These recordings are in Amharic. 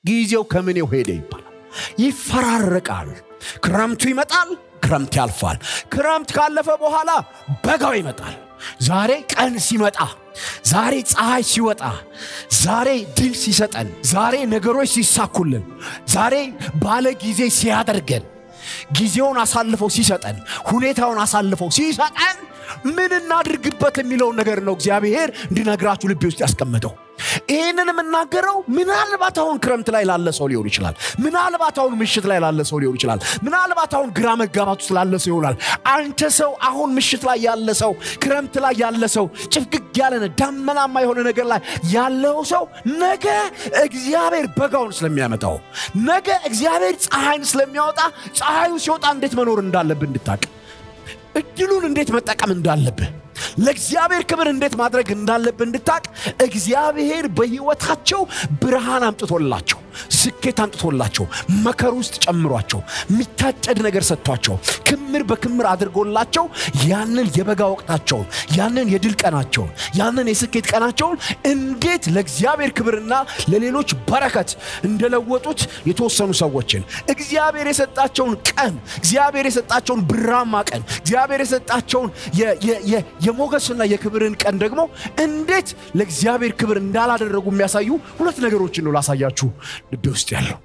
ጊዜው ከምኔው ሄደ ይባላል። ይፈራረቃል። ክረምቱ ይመጣል፣ ክረምት ያልፋል። ክረምት ካለፈ በኋላ በጋው ይመጣል። ዛሬ ቀን ሲመጣ፣ ዛሬ ፀሐይ ሲወጣ፣ ዛሬ ድል ሲሰጠን፣ ዛሬ ነገሮች ሲሳኩልን፣ ዛሬ ባለ ጊዜ ሲያደርገን፣ ጊዜውን አሳልፈው ሲሰጠን፣ ሁኔታውን አሳልፈው ሲሰጠን ምን እናድርግበት የሚለውን ነገር ነው እግዚአብሔር እንዲነግራችሁ ልቤ ውስጥ ያስቀመጠው። ይህንን የምናገረው ምናልባት አሁን ክረምት ላይ ላለ ሰው ሊሆን ይችላል። ምናልባት አሁን ምሽት ላይ ላለ ሰው ሊሆን ይችላል። ምናልባት አሁን ግራ መጋባት ውስጥ ላለ ሰው ይሆናል። አንተ ሰው አሁን ምሽት ላይ ያለ ሰው፣ ክረምት ላይ ያለ ሰው፣ ጭፍግግ ያለ ዳመናማ የሆነ ነገር ላይ ያለው ሰው ነገ እግዚአብሔር በጋውን ስለሚያመጣው፣ ነገ እግዚአብሔር ፀሐይን ስለሚያወጣ ፀሐዩ ሲወጣ እንዴት መኖር እንዳለብህ እንድታቅ እድሉን እንዴት መጠቀም እንዳለብህ ለእግዚአብሔር ክብር እንዴት ማድረግ እንዳለብህ እንድታቅ እግዚአብሔር በሕይወታቸው ብርሃን አምጥቶላቸው ስኬት አምጥቶላቸው መከር ውስጥ ጨምሯቸው የሚታጨድ ነገር ሰጥቷቸው ክምር በክምር አድርጎላቸው ያንን የበጋ ወቅታቸውን ያንን የድል ቀናቸውን ያንን የስኬት ቀናቸውን እንዴት ለእግዚአብሔር ክብርና ለሌሎች በረከት እንደለወጡት የተወሰኑ ሰዎችን እግዚአብሔር የሰጣቸውን ቀን እግዚአብሔር የሰጣቸውን ብራማ ቀን እግዚአብሔር የሰጣቸውን የሞገስና የክብርን ቀን ደግሞ እንዴት ለእግዚአብሔር ክብር እንዳላደረጉ የሚያሳዩ ሁለት ነገሮችን ነው ላሳያችሁ ልቤ ውስጥ ያለው።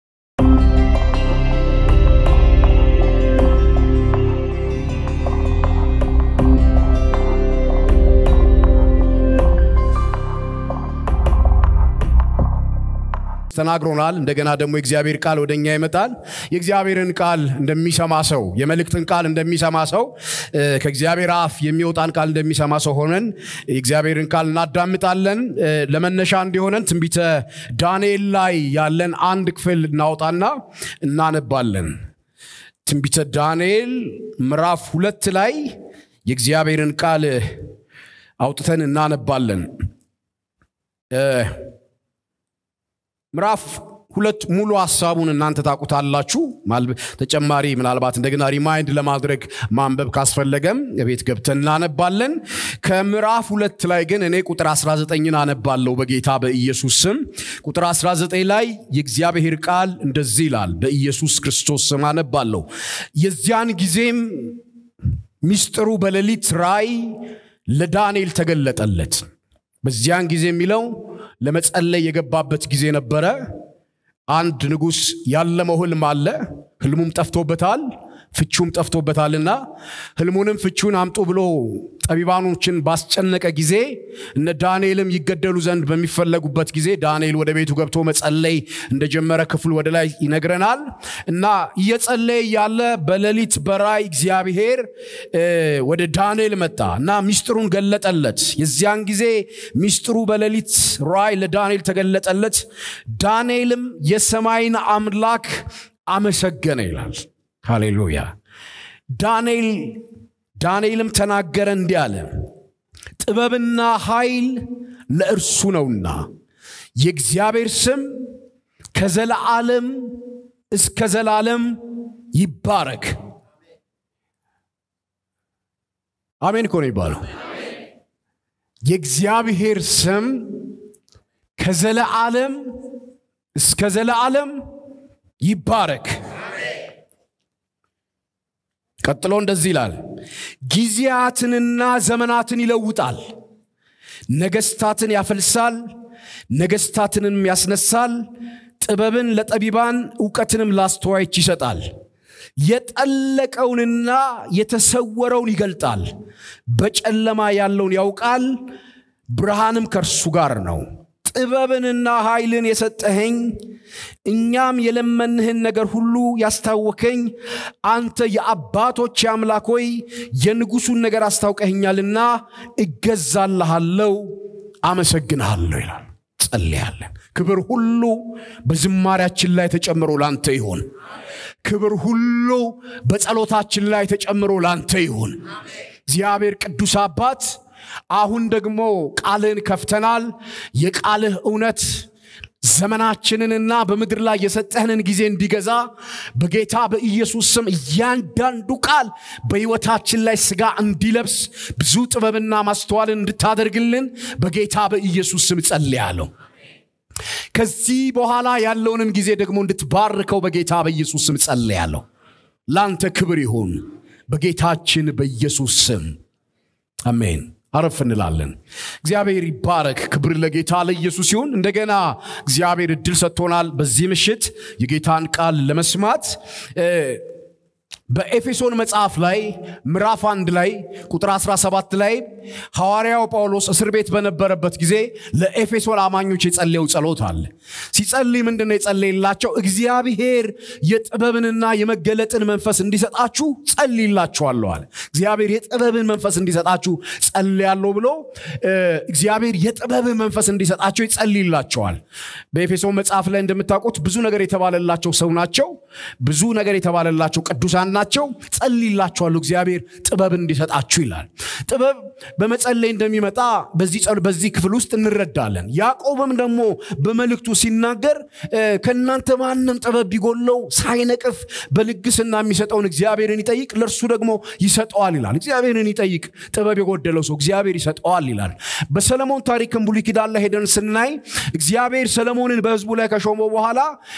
ተናግሮናል። እንደገና ደግሞ የእግዚአብሔር ቃል ወደ እኛ ይመጣል። የእግዚአብሔርን ቃል እንደሚሰማ ሰው፣ የመልእክትን ቃል እንደሚሰማ ሰው፣ ከእግዚአብሔር አፍ የሚወጣን ቃል እንደሚሰማ ሰው ሆነን የእግዚአብሔርን ቃል እናዳምጣለን። ለመነሻ እንዲሆነን ትንቢተ ዳንኤል ላይ ያለን አንድ ክፍል እናወጣና እናነባለን። ትንቢተ ዳንኤል ምዕራፍ ሁለት ላይ የእግዚአብሔርን ቃል አውጥተን እናነባለን። ምዕራፍ ሁለት ሙሉ ሀሳቡን እናንተ ታውቁታላችሁ። ተጨማሪ ምናልባት እንደገና ሪማይንድ ለማድረግ ማንበብ ካስፈለገም ቤት ገብተን እናነባለን። ከምዕራፍ ሁለት ላይ ግን እኔ ቁጥር 19ን አነባለሁ በጌታ በኢየሱስ ስም። ቁጥር 19 ላይ የእግዚአብሔር ቃል እንደዚህ ይላል። በኢየሱስ ክርስቶስ ስም አነባለሁ። የዚያን ጊዜም ሚስጥሩ በሌሊት ራእይ ለዳንኤል ተገለጠለት። በዚያን ጊዜ የሚለው ለመጸለይ የገባበት ጊዜ ነበረ። አንድ ንጉሥ ያለመው ህልም አለ። ህልሙም ጠፍቶበታል፣ ፍቹም ጠፍቶበታልና ህልሙንም ፍቹን አምጡ ብሎ ጠቢባኖችን ባስጨነቀ ጊዜ እነ ዳንኤልም ይገደሉ ዘንድ በሚፈለጉበት ጊዜ ዳንኤል ወደ ቤቱ ገብቶ መጸለይ እንደጀመረ ክፍል ወደ ላይ ይነግረናል። እና እየጸለየ ያለ በሌሊት በራእይ እግዚአብሔር ወደ ዳንኤል መጣ እና ሚስጥሩን ገለጠለት። የዚያን ጊዜ ሚስጥሩ በሌሊት ራእይ ለዳንኤል ተገለጠለት። ዳንኤልም የሰማይን አምላክ አመሰገነ ይላል። ሃሌሉያ። ዳንኤል ዳንኤልም ተናገረ እንዲህ አለ፣ ጥበብና ኃይል ለእርሱ ነውና የእግዚአብሔር ስም ከዘለዓለም እስከ ዘላለም ይባረክ። አሜን እኮ ነው ይባለው። የእግዚአብሔር ስም ከዘለዓለም እስከ ዘለዓለም ይባረክ። ቀጥሎ እንደዚህ ይላል፣ ጊዜያትንና ዘመናትን ይለውጣል፣ ነገስታትን ያፈልሳል፣ ነገስታትንም ያስነሳል፣ ጥበብን ለጠቢባን እውቀትንም ላስተዋዮች ይሰጣል። የጠለቀውንና የተሰወረውን ይገልጣል፣ በጨለማ ያለውን ያውቃል፣ ብርሃንም ከእርሱ ጋር ነው። ጥበብንና ኃይልን የሰጠኸኝ እኛም የለመንህን ነገር ሁሉ ያስታወከኝ አንተ የአባቶች አምላክ ሆይ የንጉሱን ነገር አስታውቀኸኛልና እገዛልሃለሁ፣ አመሰግንሃለሁ ይላል። ጸልያለን። ክብር ሁሉ በዝማሪያችን ላይ ተጨምሮ ላንተ ይሁን። ክብር ሁሉ በጸሎታችን ላይ ተጨምሮ ላንተ ይሁን። እግዚአብሔር ቅዱስ አባት አሁን ደግሞ ቃልህን ከፍተናል። የቃልህ እውነት ዘመናችንንና በምድር ላይ የሰጠህንን ጊዜ እንዲገዛ በጌታ በኢየሱስ ስም እያንዳንዱ ቃል በሕይወታችን ላይ ስጋ እንዲለብስ ብዙ ጥበብና ማስተዋልን እንድታደርግልን በጌታ በኢየሱስ ስም ጸልያለሁ። ከዚህ በኋላ ያለውንም ጊዜ ደግሞ እንድትባርከው በጌታ በኢየሱስ ስም ጸልያለሁ። ለአንተ ክብር ይሁን በጌታችን በኢየሱስ ስም አሜን። አረፍ እንላለን። እግዚአብሔር ይባረክ። ክብር ለጌታ ለኢየሱስ ይሁን። እንደገና እግዚአብሔር እድል ሰጥቶናል በዚህ ምሽት የጌታን ቃል ለመስማት በኤፌሶን መጽሐፍ ላይ ምዕራፍ አንድ ላይ ቁጥር 17 ላይ ሐዋርያው ጳውሎስ እስር ቤት በነበረበት ጊዜ ለኤፌሶን አማኞች የጸለየው ጸሎት አለ። ሲጸልይ ምንድነው የጸለየላቸው? እግዚአብሔር የጥበብንና የመገለጥን መንፈስ እንዲሰጣችሁ ጸልይላችኋለሁ አለ። እግዚአብሔር የጥበብን መንፈስ እንዲሰጣችሁ ጸልያለሁ ብሎ እግዚአብሔር የጥበብን መንፈስ እንዲሰጣቸው ይጸልይላቸዋል። በኤፌሶን መጽሐፍ ላይ እንደምታውቁት ብዙ ነገር የተባለላቸው ሰው ናቸው። ብዙ ነገር የተባለላቸው ቅዱሳን ናቸው። ጸልይላችኋለሁ እግዚአብሔር ጥበብ እንዲሰጣችሁ ይላል። ጥበብ በመጸለይ እንደሚመጣ በዚህ ክፍል ውስጥ እንረዳለን። ያዕቆብም ደግሞ በመልእክቱ ሲናገር ከእናንተ ማንም ጥበብ ቢጎለው ሳይነቅፍ በልግስና የሚሰጠውን እግዚአብሔርን ይጠይቅ፣ ለእርሱ ደግሞ ይሰጠዋል ይላል። እግዚአብሔርን ይጠይቅ፣ ጥበብ የጎደለው ሰው እግዚአብሔር ይሰጠዋል ይላል። በሰለሞን ታሪክም ብሉይ ኪዳን ላይ ሄደን ስናይ እግዚአብሔር ሰለሞንን በህዝቡ ላይ ከሾመው በኋላ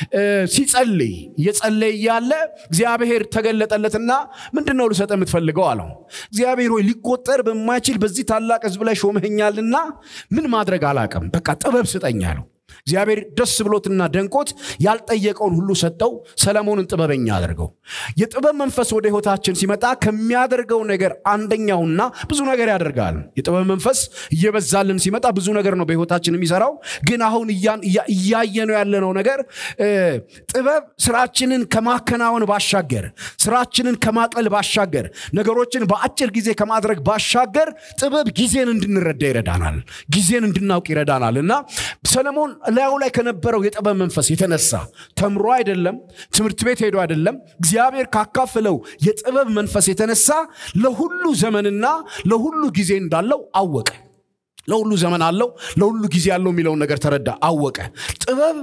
ሲጸልይ እየጸለየ እያለ እግዚአብሔር ተገለጠለትና ምንድን ነው ልሰጥ የምትፈልገው አለው። እግዚአብሔር ሆይ ሊቆጠር በማይችል በዚህ ታላቅ ህዝብ ላይ ሾመኸኛልና ምን ማድረግ አላቅም፣ በቃ ጥበብ ስጠኝ አለው። እግዚአብሔር ደስ ብሎትና ደንቆት ያልጠየቀውን ሁሉ ሰጠው። ሰለሞንን ጥበበኛ አድርገው። የጥበብ መንፈስ ወደ ህይወታችን ሲመጣ ከሚያደርገው ነገር አንደኛውና ብዙ ነገር ያደርጋል። የጥበብ መንፈስ እየበዛልን ሲመጣ ብዙ ነገር ነው በህይወታችን የሚሰራው። ግን አሁን እያየነው ያለነው ነገር ጥበብ ስራችንን ከማከናወን ባሻገር፣ ስራችንን ከማቅለል ባሻገር፣ ነገሮችን በአጭር ጊዜ ከማድረግ ባሻገር ጥበብ ጊዜን እንድንረዳ ይረዳናል። ጊዜን እንድናውቅ ይረዳናል እና ሰለሞን ላዩ ላይ ከነበረው የጥበብ መንፈስ የተነሳ ተምሮ አይደለም፣ ትምህርት ቤት ሄዶ አይደለም፣ እግዚአብሔር ካካፍለው የጥበብ መንፈስ የተነሳ ለሁሉ ዘመንና ለሁሉ ጊዜ እንዳለው አወቀ። ለሁሉ ዘመን አለው፣ ለሁሉ ጊዜ አለው የሚለውን ነገር ተረዳ፣ አወቀ። ጥበብ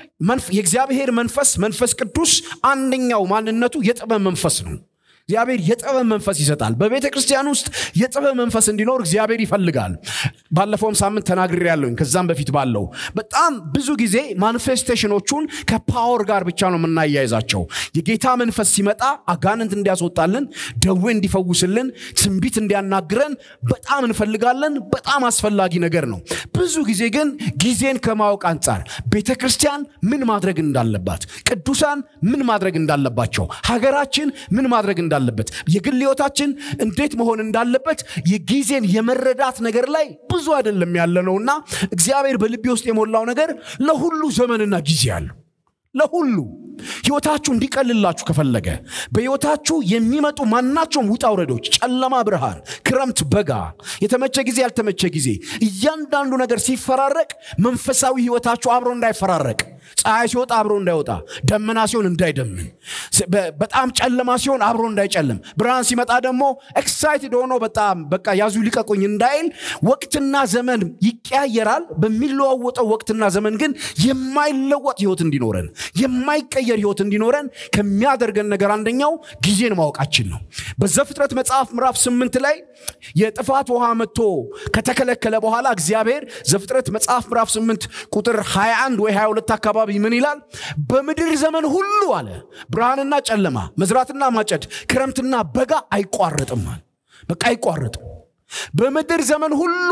የእግዚአብሔር መንፈስ መንፈስ ቅዱስ አንደኛው ማንነቱ የጥበብ መንፈስ ነው። እግዚአብሔር የጥበብ መንፈስ ይሰጣል። በቤተ ክርስቲያን ውስጥ የጥበብ መንፈስ እንዲኖር እግዚአብሔር ይፈልጋል። ባለፈውም ሳምንት ተናግሬ ያለሁኝ ከዛም በፊት ባለው በጣም ብዙ ጊዜ ማኒፌስቴሽኖቹን ከፓወር ጋር ብቻ ነው የምናያይዛቸው። የጌታ መንፈስ ሲመጣ አጋንንት እንዲያስወጣልን፣ ደዌ እንዲፈውስልን፣ ትንቢት እንዲያናግረን በጣም እንፈልጋለን። በጣም አስፈላጊ ነገር ነው። ብዙ ጊዜ ግን ጊዜን ከማወቅ አንጻር ቤተ ክርስቲያን ምን ማድረግ እንዳለባት፣ ቅዱሳን ምን ማድረግ እንዳለባቸው፣ ሀገራችን ምን ማድረግ እንዳለበት የግል ህይወታችን እንዴት መሆን እንዳለበት የጊዜን የመረዳት ነገር ላይ ብዙ አይደለም ያለ ነውና እግዚአብሔር በልቤ ውስጥ የሞላው ነገር ለሁሉ ዘመንና ጊዜ አለው። ለሁሉ ህይወታችሁ እንዲቀልላችሁ ከፈለገ በህይወታችሁ የሚመጡ ማናቸውም ውጣ ውረዶች፣ ጨለማ፣ ብርሃን፣ ክረምት፣ በጋ፣ የተመቸ ጊዜ፣ ያልተመቸ ጊዜ፣ እያንዳንዱ ነገር ሲፈራረቅ መንፈሳዊ ህይወታችሁ አብሮ እንዳይፈራረቅ ፀሐይ ሲወጣ አብሮ እንዳይወጣ፣ ደመና ሲሆን እንዳይደምን፣ በጣም ጨለማ ሲሆን አብሮ እንዳይጨልም፣ ብርሃን ሲመጣ ደግሞ ኤክሳይትድ ሆኖ በጣም በቃ ያዙ ሊቀቁኝ እንዳይል፣ ወቅትና ዘመን ይቀያየራል። በሚለዋወጠው ወቅትና ዘመን ግን የማይለወጥ ህይወት እንዲኖረን የማይቀየር ህይወት እንዲኖረን ከሚያደርገን ነገር አንደኛው ጊዜን ማወቃችን ነው። በዘፍጥረት መጽሐፍ ምዕራፍ ስምንት ላይ የጥፋት ውሃ መጥቶ ከተከለከለ በኋላ እግዚአብሔር ዘፍጥረት መጽሐፍ ምዕራፍ ስምንት ቁጥር 21 ወይ 22 አካባቢ ምን ይላል? በምድር ዘመን ሁሉ አለ ብርሃንና ጨለማ፣ መዝራትና ማጨድ፣ ክረምትና በጋ አይቋረጥም። በቃ አይቋረጥም። በምድር ዘመን ሁሉ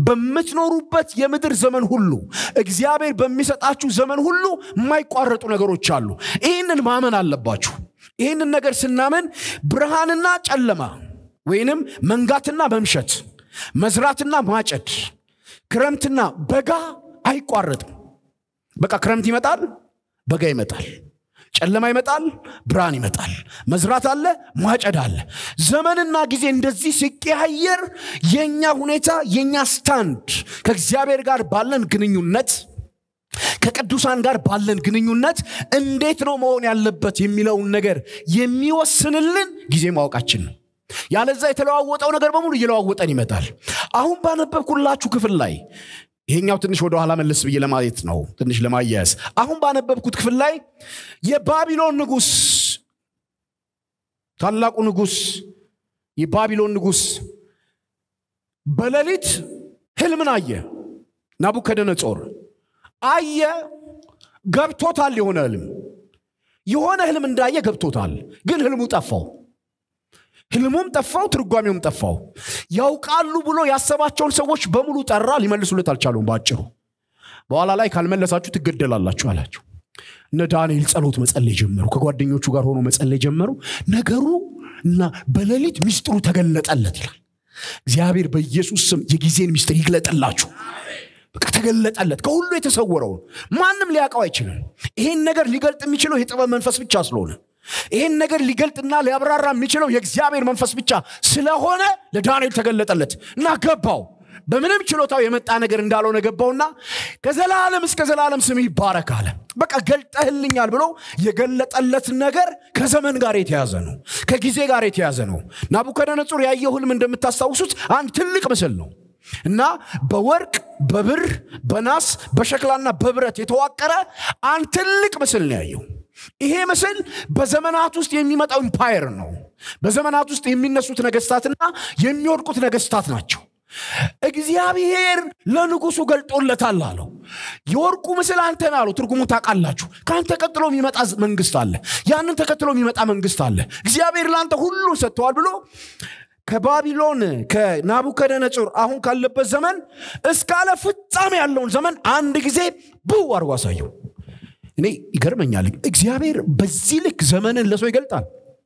በምትኖሩበት የምድር ዘመን ሁሉ እግዚአብሔር በሚሰጣችሁ ዘመን ሁሉ የማይቋረጡ ነገሮች አሉ። ይህንን ማመን አለባችሁ። ይህንን ነገር ስናመን ብርሃንና ጨለማ ወይንም መንጋትና መምሸት፣ መዝራትና ማጨድ፣ ክረምትና በጋ አይቋረጥም። በቃ ክረምት ይመጣል፣ በጋ ይመጣል፣ ጨለማ ይመጣል፣ ብርሃን ይመጣል፣ መዝራት አለ፣ ማጨድ አለ። ዘመንና ጊዜ እንደዚህ ሲቀያየር የእኛ ሁኔታ የእኛ ስታንድ ከእግዚአብሔር ጋር ባለን ግንኙነት ከቅዱሳን ጋር ባለን ግንኙነት እንዴት ነው መሆን ያለበት የሚለውን ነገር የሚወስንልን ጊዜ ማወቃችን ነው። ያለዛ የተለዋወጠው ነገር በሙሉ እየለዋወጠን ይመጣል። አሁን ባነበብኩላችሁ ክፍል ላይ ይሄኛው ትንሽ ወደ ኋላ መለስ ብዬ ለማየት ነው፣ ትንሽ ለማያያዝ። አሁን ባነበብኩት ክፍል ላይ የባቢሎን ንጉሥ ታላቁ ንጉሥ የባቢሎን ንጉሥ በሌሊት ህልምን አየ። ናቡከደነጾር አየ ገብቶታል የሆነ ህልም የሆነ ህልም እንዳየ ገብቶታል ግን ህልሙ ጠፋው ህልሙም ጠፋው ትርጓሜውም ጠፋው ያውቃሉ ብሎ ያሰባቸውን ሰዎች በሙሉ ጠራ ሊመልሱለት አልቻሉም በአጭሩ በኋላ ላይ ካልመለሳችሁ ትገደላላችሁ አላቸው እነ ዳንኤል ጸሎት መጸለይ ጀመሩ ከጓደኞቹ ጋር ሆኖ መጸለይ ጀመሩ ነገሩ እና በሌሊት ሚስጥሩ ተገለጠለት ይላል እግዚአብሔር በኢየሱስ ስም የጊዜን ሚስጥር ይግለጥላችሁ በቃ ተገለጠለት ከሁሉ የተሰወረውን ማንም ሊያውቀው አይችልም ይሄን ነገር ሊገልጥ የሚችለው የጥበብ መንፈስ ብቻ ስለሆነ ይህን ነገር ሊገልጥና ሊያብራራ የሚችለው የእግዚአብሔር መንፈስ ብቻ ስለሆነ ለዳንኤል ተገለጠለት እና ገባው በምንም ችሎታው የመጣ ነገር እንዳልሆነ ገባውና ከዘላለም እስከ ዘላለም ስም ይባረክ አለ በቃ ገልጠህልኛል ብሎ የገለጠለት ነገር ከዘመን ጋር የተያዘ ነው ከጊዜ ጋር የተያዘ ነው ናቡከደነጹር ያየው ህልም እንደምታስታውሱት አንድ ትልቅ ምስል ነው እና በወርቅ በብር በናስ በሸክላና በብረት የተዋቀረ አንድ ትልቅ ምስል ነው ያየው ይሄ ምስል በዘመናት ውስጥ የሚመጣው ኢምፓየር ነው በዘመናት ውስጥ የሚነሱት ነገስታትና የሚወድቁት ነገስታት ናቸው እግዚአብሔር ለንጉሱ ገልጦለታል አለው የወርቁ ምስል አንተን አለው ትርጉሙ ታውቃላችሁ ከአንተ ቀጥሎ የሚመጣ መንግስት አለ ያንን ተከትሎ የሚመጣ መንግስት አለ እግዚአብሔር ለአንተ ሁሉን ሰጥተዋል ብሎ ከባቢሎን ከናቡከደነጹር አሁን ካለበት ዘመን እስካለ ፍጻሜ ያለውን ዘመን አንድ ጊዜ ብው አድርጎ አሳየው እኔ ይገርመኛል እግዚአብሔር በዚህ ልክ ዘመንን ለሰው ይገልጣል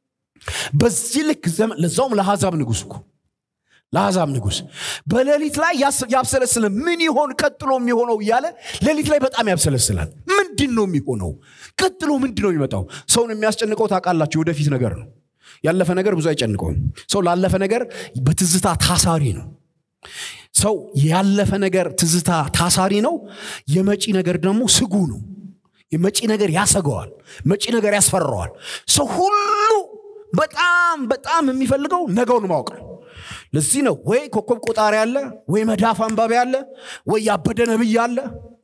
በዚህ ልክ ዘመን ለዛውም ለአሕዛብ ንጉስ እኮ ለአሕዛብ ንጉስ በሌሊት ላይ ያብሰለስለ ምን ይሆን ቀጥሎ የሚሆነው እያለ ሌሊት ላይ በጣም ያብሰለስላል ምንድን ነው የሚሆነው ቀጥሎ ምንድን ነው የሚመጣው ሰውን የሚያስጨንቀው ታውቃላችሁ ወደፊት ነገር ነው ያለፈ ነገር ብዙ አይጨንቀውም ሰው ላለፈ ነገር በትዝታ ታሳሪ ነው ሰው ያለፈ ነገር ትዝታ ታሳሪ ነው የመጪ ነገር ደግሞ ስጉ ነው የመጪ ነገር ያሰገዋል መጪ ነገር ያስፈራዋል ሰው ሁሉ በጣም በጣም የሚፈልገው ነገውን ማወቅ ነው ለዚህ ነው ወይ ኮከብ ቆጣሪ አለ ወይ መዳፍ አንባቢ አለ ወይ ያበደ ነብይ አለ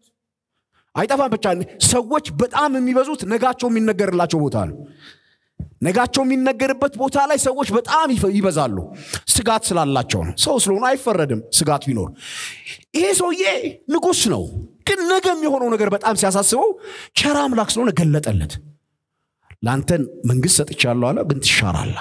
አይጠፋም ብቻ ሰዎች በጣም የሚበዙት ነጋቸው የሚነገርላቸው ቦታ ነው ነጋቸው የሚነገርበት ቦታ ላይ ሰዎች በጣም ይበዛሉ ስጋት ስላላቸው ነው ሰው ስለሆነ አይፈረድም ስጋት ቢኖር ይሄ ሰውዬ ንጉስ ነው ግን ነገ የሚሆነው ነገር በጣም ሲያሳስበው ቸራ አምላክ ስለሆነ ገለጠለት ለአንተን መንግስት ሰጥቻለሁ አለ ግን ትሻራል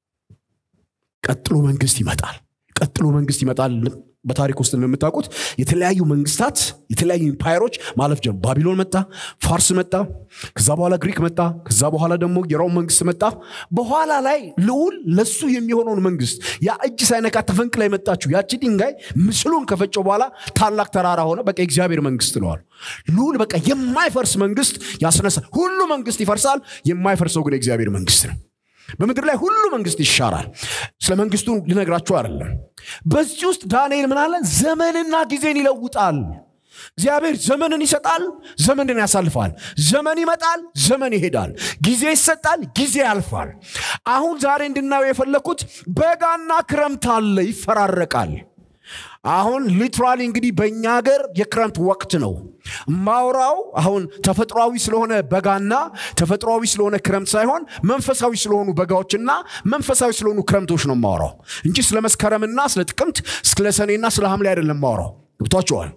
ቀጥሎ መንግስት ይመጣል ቀጥሎ መንግስት ይመጣል በታሪክ ውስጥ እንደምታውቁት የተለያዩ መንግስታት የተለያዩ ኢምፓየሮች ማለፍ ጀመሩ ባቢሎን መጣ ፋርስ መጣ ከዛ በኋላ ግሪክ መጣ ከዛ በኋላ ደግሞ የሮም መንግስት መጣ በኋላ ላይ ልዑል ለሱ የሚሆነውን መንግስት ያ እጅ ሳይነካ ተፈንቅላ የመጣችው ያቺ ድንጋይ ምስሉን ከፈጨው በኋላ ታላቅ ተራራ ሆነ በቃ የእግዚአብሔር መንግስት ለዋል ልዑል በቃ የማይፈርስ መንግስት ያስነሳል ሁሉ መንግስት ይፈርሳል የማይፈርሰው ግን የእግዚአብሔር መንግስት ነው በምድር ላይ ሁሉ መንግስት ይሻራል ስለ መንግስቱ ልነግራችሁ አይደለም በዚህ ውስጥ ዳንኤል ምን አለ ዘመንና ጊዜን ይለውጣል እግዚአብሔር ዘመንን ይሰጣል ዘመንን ያሳልፋል ዘመን ይመጣል ዘመን ይሄዳል ጊዜ ይሰጣል ጊዜ ያልፋል አሁን ዛሬ እንድናየው የፈለግኩት በጋና ክረምት አለ ይፈራረቃል አሁን ሊትራሊ እንግዲህ በእኛ ሀገር የክረምት ወቅት ነው ማውራው አሁን ተፈጥሯዊ ስለሆነ በጋና ተፈጥሯዊ ስለሆነ ክረምት ሳይሆን መንፈሳዊ ስለሆኑ በጋዎችና መንፈሳዊ ስለሆኑ ክረምቶች ነው ማውራው እንጂ ስለ መስከረምና ስለ ጥቅምት ስለ ሰኔና ስለ ሐምሌ አይደለም ማውራው ገብቷቸዋል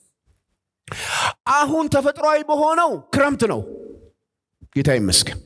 አሁን ተፈጥሯዊ በሆነው ክረምት ነው ጌታ ይመስገን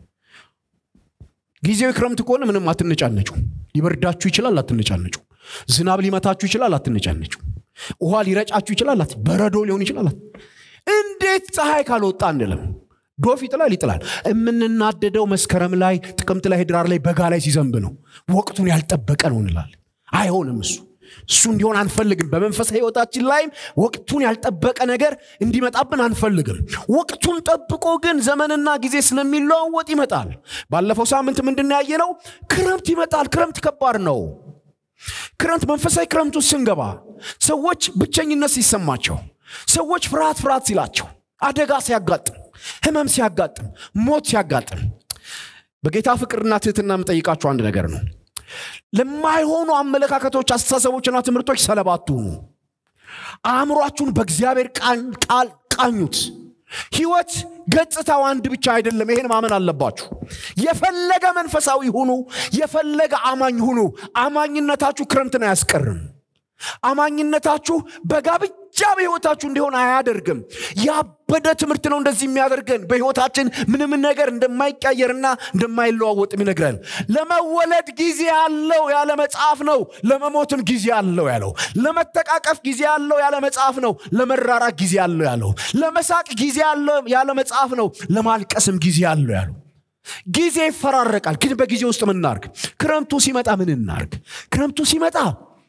ጊዜው ክረምት ከሆነ ምንም አትነጫነጩ ሊበርዳችሁ ይችላል አትነጫነጩ ዝናብ ሊመታችሁ ይችላል አትነጫነጩ ውሃ ሊረጫችሁ ይችላል በረዶ ሊሆን ይችላል እንዴት ፀሐይ ካልወጣ አንልም ዶፍ ይጥላል ይጥላል የምንናደደው መስከረም ላይ ጥቅምት ላይ ህድራር ላይ በጋ ላይ ሲዘንብ ነው ወቅቱን ያልጠበቀ ነው እንላለን አይሆንም እሱ እሱ እንዲሆን አንፈልግም በመንፈሳዊ ህይወታችን ላይም ወቅቱን ያልጠበቀ ነገር እንዲመጣብን አንፈልግም ወቅቱን ጠብቆ ግን ዘመንና ጊዜ ስለሚለዋወጥ ይመጣል ባለፈው ሳምንት ምንድን ያየ ነው ክረምት ይመጣል ክረምት ከባድ ነው ክረምት መንፈሳዊ ክረምት ውስጥ ስንገባ ሰዎች ብቸኝነት ሲሰማቸው ሰዎች ፍርሃት ፍርሃት ሲላቸው አደጋ ሲያጋጥም ህመም ሲያጋጥም ሞት ሲያጋጥም በጌታ ፍቅርና ትህትና የምጠይቃችሁ አንድ ነገር ነው ለማይሆኑ አመለካከቶች አስተሳሰቦችና ትምህርቶች ሰለባ አትሁኑ አእምሯችሁን በእግዚአብሔር ቃል ቃኙት ህይወት ገጽታው አንድ ብቻ አይደለም ይሄን ማመን አለባችሁ የፈለገ መንፈሳዊ ሁኑ የፈለገ አማኝ ሁኑ አማኝነታችሁ ክረምትን አያስቀርም አማኝነታችሁ በጋ ብቻ ብቻ በህይወታችሁ እንዲሆን አያደርግም ያበደ ትምህርት ነው እንደዚህ የሚያደርገን በህይወታችን ምንም ነገር እንደማይቀየርና እንደማይለዋወጥም ይነግረን ለመወለድ ጊዜ አለው ያለ መጽሐፍ ነው ለመሞትም ጊዜ አለው ያለው ለመተቃቀፍ ጊዜ አለው ያለ መጽሐፍ ነው ለመራራቅ ጊዜ አለው ያለው ለመሳቅ ጊዜ አለው ያለ መጽሐፍ ነው ለማልቀስም ጊዜ አለው ያለው ጊዜ ይፈራረቃል ግን በጊዜ ውስጥ ምን እናርግ ክረምቱ ሲመጣ ምን እናርግ ክረምቱ ሲመጣ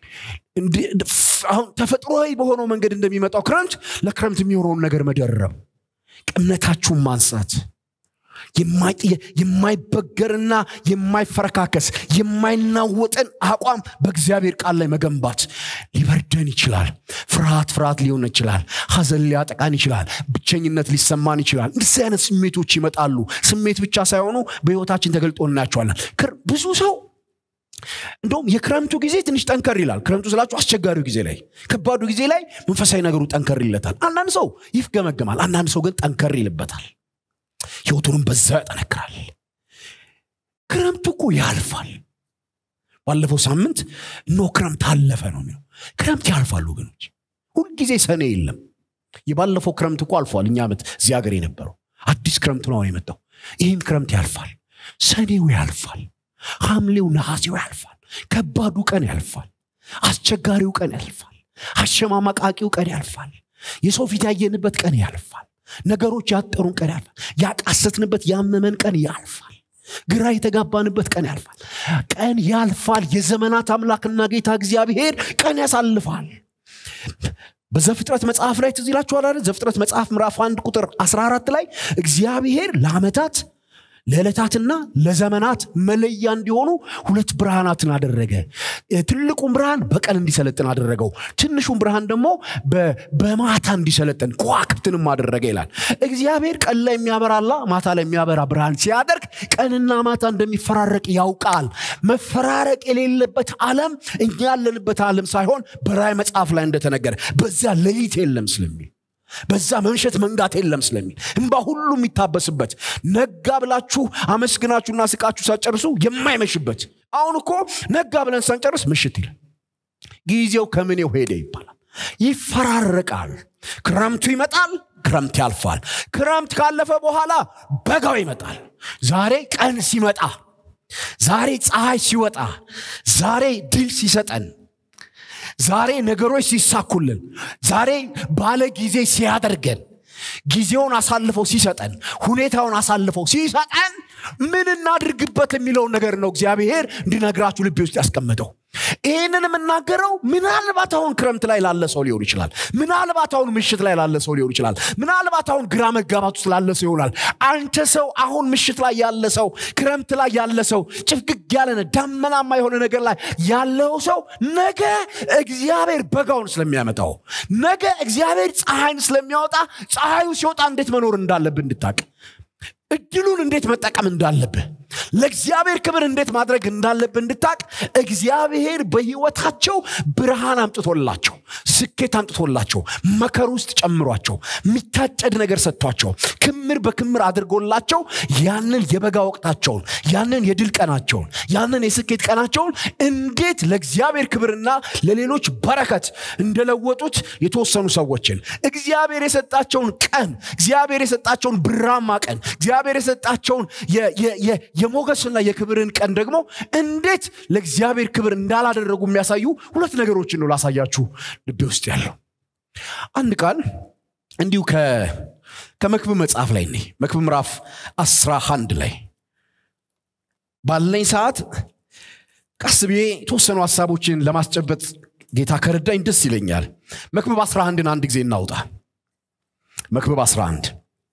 አሁን ተፈጥሮዊ በሆነው መንገድ እንደሚመጣው ክረምት ለክረምት የሚሆነውን ነገር መደረብ እምነታችሁን ማንሳት የማይበገርና የማይፈረካከስ የማይናወጥን አቋም በእግዚአብሔር ቃል ላይ መገንባት ሊበርደን ይችላል ፍርሃት ፍርሃት ሊሆን ይችላል ሀዘን ሊያጠቃን ይችላል ብቸኝነት ሊሰማን ይችላል እንደዚህ አይነት ስሜቶች ይመጣሉ ስሜት ብቻ ሳይሆኑ በህይወታችን ተገልጦ እናያቸዋለን ብዙ ሰው እንደውም የክረምቱ ጊዜ ትንሽ ጠንከር ይላል ክረምቱ ስላችሁ አስቸጋሪው ጊዜ ላይ ከባዱ ጊዜ ላይ መንፈሳዊ ነገሩ ጠንከር ይለታል አንዳንድ ሰው ይፍገመገማል አንዳንድ ሰው ግን ጠንከር ይልበታል ህይወቱንም በዛ ያጠነክራል ክረምቱ እኮ ያልፋል ባለፈው ሳምንት እኖ ክረምት አለፈ ነው የሚለው ክረምት ያልፋል ወገኖች ሁልጊዜ ሰኔ የለም የባለፈው ክረምት እኮ አልፏል እኛ ዓመት እዚህ ሀገር የነበረው አዲስ ክረምት ነው የመጣው ይህም ክረምት ያልፋል ሰኔው ያልፋል ሐምሌው ነሐሴው ያልፋል ከባዱ ቀን ያልፋል አስቸጋሪው ቀን ያልፋል አሸማማቃቂው ቀን ያልፋል የሰው ፊት ያየንበት ቀን ያልፋል ነገሮች ያጠሩን ቀን ያልፋል ያቃሰትንበት ያመመን ቀን ያልፋል ግራ የተጋባንበት ቀን ያልፋል ቀን ያልፋል የዘመናት አምላክና ጌታ እግዚአብሔር ቀን ያሳልፋል በዘፍጥረት መጽሐፍ ላይ ትዝ ይላችኋል ዘፍጥረት መጽሐፍ ምዕራፍ አንድ ቁጥር 14 ላይ እግዚአብሔር ለአመታት ለዕለታትና ለዘመናት መለያ እንዲሆኑ ሁለት ብርሃናትን አደረገ ትልቁን ብርሃን በቀን እንዲሰለጥን አደረገው ትንሹን ብርሃን ደግሞ በማታ እንዲሰለጥን ከዋክብትንም አደረገ ይላል እግዚአብሔር ቀን ላይ የሚያበራላ ማታ ላይ የሚያበራ ብርሃን ሲያደርግ ቀንና ማታ እንደሚፈራረቅ ያውቃል መፈራረቅ የሌለበት ዓለም እኛ ያለንበት ዓለም ሳይሆን በራይ መጽሐፍ ላይ እንደተነገረ በዚያ ሌሊት የለም ስለሚል በዛ መንሸት መንጋት የለም ስለሚል እንባ ሁሉ የሚታበስበት ነጋ ብላችሁ አመስግናችሁና ስቃችሁ ሳጨርሱ የማይመሽበት አሁን እኮ ነጋ ብለን ሳንጨርስ ምሽት ይላል ጊዜው ከምኔው ሄደ ይባላል ይፈራረቃል ክረምቱ ይመጣል ክረምት ያልፋል ክረምት ካለፈ በኋላ በጋው ይመጣል ዛሬ ቀን ሲመጣ ዛሬ ፀሐይ ሲወጣ ዛሬ ድል ሲሰጠን ዛሬ ነገሮች ሲሳኩልን ዛሬ ባለ ጊዜ ሲያደርገን ጊዜውን አሳልፈው ሲሰጠን ሁኔታውን አሳልፈው ሲሰጠን ምን እናድርግበት የሚለውን ነገር ነው እግዚአብሔር እንዲነግራችሁ ልቤ ውስጥ ያስቀመጠው ይህንን የምናገረው ምናልባት አሁን ክረምት ላይ ላለ ሰው ሊሆን ይችላል ምናልባት አሁን ምሽት ላይ ላለ ሰው ሊሆን ይችላል ምናልባት አሁን ግራ መጋባት ውስጥ ላለ ሰው ይሆናል አንተ ሰው አሁን ምሽት ላይ ያለ ሰው ክረምት ላይ ያለ ሰው ጭፍግግ ያለ ዳመናማ የሆነ ነገር ላይ ያለው ሰው ነገ እግዚአብሔር በጋውን ስለሚያመጣው ነገ እግዚአብሔር ፀሐይን ስለሚያወጣ ፀሐዩ ሲወጣ እንዴት መኖር እንዳለብህ እንድታቅ እድሉን እንዴት መጠቀም እንዳለብህ ለእግዚአብሔር ክብር እንዴት ማድረግ እንዳለብህ እንድታቅ እግዚአብሔር በህይወታቸው ብርሃን አምጥቶላቸው ስኬት አምጥቶላቸው መከር ውስጥ ጨምሯቸው የሚታጨድ ነገር ሰጥቷቸው ክምር በክምር አድርጎላቸው ያንን የበጋ ወቅታቸውን ያንን የድል ቀናቸውን ያንን የስኬት ቀናቸውን እንዴት ለእግዚአብሔር ክብርና ለሌሎች በረከት እንደለወጡት የተወሰኑ ሰዎችን እግዚአብሔር የሰጣቸውን ቀን እግዚአብሔር የሰጣቸውን ብራማ ቀን እግዚአብሔር የሰጣቸውን የሞገስና የክብርን ቀን ደግሞ እንዴት ለእግዚአብሔር ክብር እንዳላደረጉ የሚያሳዩ ሁለት ነገሮችን ነው ላሳያችሁ ልቤ ውስጥ ያለው አንድ ቃል እንዲሁ ከመክብብ መጽሐፍ ላይ ኔ መክብብ ምዕራፍ አስራ አንድ ላይ ባለኝ ሰዓት ቀስ ብዬ የተወሰኑ ሀሳቦችን ለማስጨበጥ ጌታ ከረዳኝ ደስ ይለኛል መክብብ 11ን አንድ ጊዜ እናውጣ መክብብ 11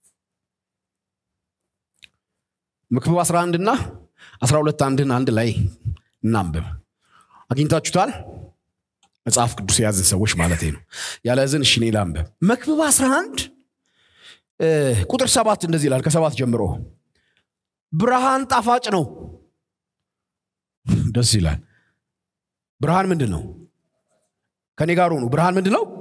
መክብብ 11 እና 12 አንድን አንድ ላይ እናንብብ አግኝታችሁታል መጽሐፍ ቅዱስ የያዝን ሰዎች ማለት ነው ያለዝን እሺ እኔ ላንብብ መክብብ 11 ቁጥር ሰባት እንደዚህ ይላል ከሰባት ጀምሮ ብርሃን ጣፋጭ ነው ደስ ይላል ብርሃን ምንድን ነው ከኔ ጋር ሆኑ ብርሃን ምንድን ነው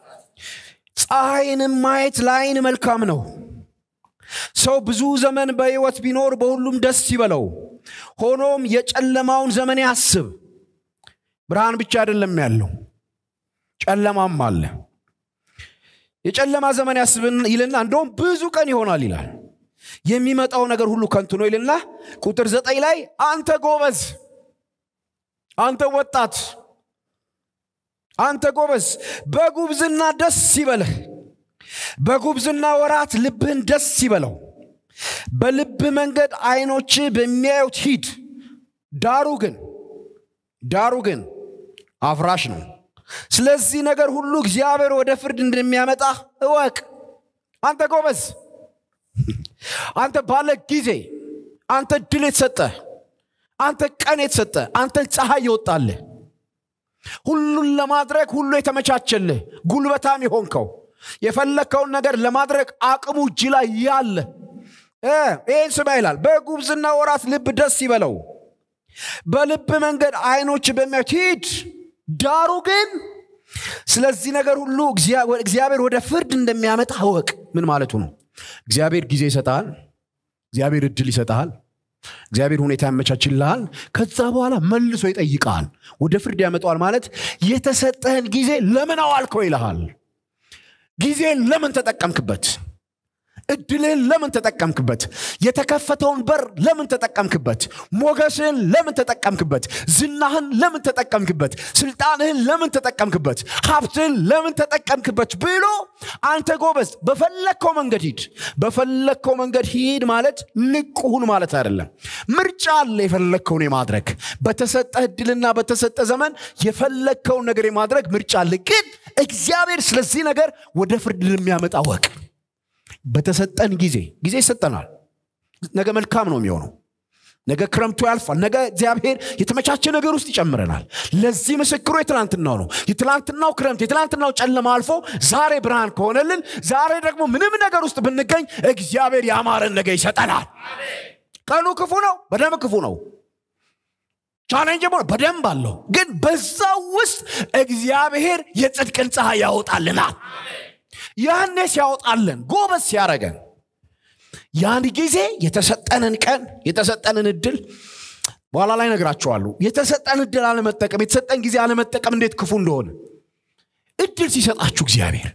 ፀሐይንም ማየት ለአይን መልካም ነው ሰው ብዙ ዘመን በህይወት ቢኖር በሁሉም ደስ ይበለው ሆኖም የጨለማውን ዘመን ያስብ ብርሃን ብቻ አይደለም ያለው ጨለማም አለ የጨለማ ዘመን ያስብን ይልና እንደውም ብዙ ቀን ይሆናል ይላል የሚመጣው ነገር ሁሉ ከንቱ ነው ይልና ቁጥር ዘጠኝ ላይ አንተ ጎበዝ አንተ ወጣት አንተ ጎበዝ በጉብዝና ደስ ይበልህ በጉብዝና ወራት ልብህን ደስ ይበለው በልብ መንገድ አይኖች በሚያዩት ሂድ ዳሩ ግን ዳሩ ግን አፍራሽ ነው ስለዚህ ነገር ሁሉ እግዚአብሔር ወደ ፍርድ እንደሚያመጣ እወቅ አንተ ጎበዝ አንተ ባለ ጊዜ አንተ ድል የተሰጠ አንተ ቀን የተሰጠ አንተ ፀሐይ ይወጣልህ ሁሉን ለማድረግ ሁሉ የተመቻቸልህ ጉልበታም የሆንከው የፈለግከውን ነገር ለማድረግ አቅሙ እጅ ላይ ያለ ይህን ስማ ይላል በጉብዝና ወራት ልብ ደስ ይበለው በልብ መንገድ አይኖች በሚያዩት ሂድ ዳሩ ግን ስለዚህ ነገር ሁሉ እግዚአብሔር ወደ ፍርድ እንደሚያመጣ አወቅ ምን ማለቱ ነው እግዚአብሔር ጊዜ ይሰጠሃል እግዚአብሔር እድል ይሰጠሃል እግዚአብሔር ሁኔታ ያመቻችልሃል ከዛ በኋላ መልሶ ይጠይቀሃል ወደ ፍርድ ያመጣዋል ማለት የተሰጠህን ጊዜ ለምን አዋልከው ይልሃል ጊዜን ለምን ተጠቀምክበት እድልህን ለምን ተጠቀምክበት የተከፈተውን በር ለምን ተጠቀምክበት ሞገስህን ለምን ተጠቀምክበት ዝናህን ለምን ተጠቀምክበት ስልጣንህን ለምን ተጠቀምክበት ሀብትህን ለምን ተጠቀምክበት ብሎ አንተ ጎበዝ በፈለግከው መንገድ ሂድ በፈለግከው መንገድ ሂድ ማለት ንቁሁን ማለት አይደለም ምርጫ አለ የፈለግከውን የማድረግ በተሰጠ እድልና በተሰጠ ዘመን የፈለግከውን ነገር የማድረግ ምርጫ አለ ግን እግዚአብሔር ስለዚህ ነገር ወደ ፍርድ የሚያመጣ ወቅ በተሰጠን ጊዜ ጊዜ ይሰጠናል ነገ መልካም ነው የሚሆነው ነገ ክረምቱ ያልፋል ነገ እግዚአብሔር የተመቻቸ ነገር ውስጥ ይጨምረናል ለዚህ ምስክሩ የትላንትናው ነው የትላንትናው ክረምት የትላንትናው ጨለማ አልፎ ዛሬ ብርሃን ከሆነልን ዛሬ ደግሞ ምንም ነገር ውስጥ ብንገኝ እግዚአብሔር ያማረን ነገር ይሰጠናል ቀኑ ክፉ ነው በደንብ ክፉ ነው ቻሌንጅ በደንብ አለው ግን በዛው ውስጥ እግዚአብሔር የጽድቅን ፀሐይ ያወጣልናል ያኔ ሲያወጣልን ጎበዝ ሲያረገን ያን ጊዜ የተሰጠንን ቀን የተሰጠንን እድል በኋላ ላይ ነግራቸዋሉ የተሰጠን እድል አለመጠቀም የተሰጠን ጊዜ አለመጠቀም እንዴት ክፉ እንደሆነ እድል ሲሰጣችሁ እግዚአብሔር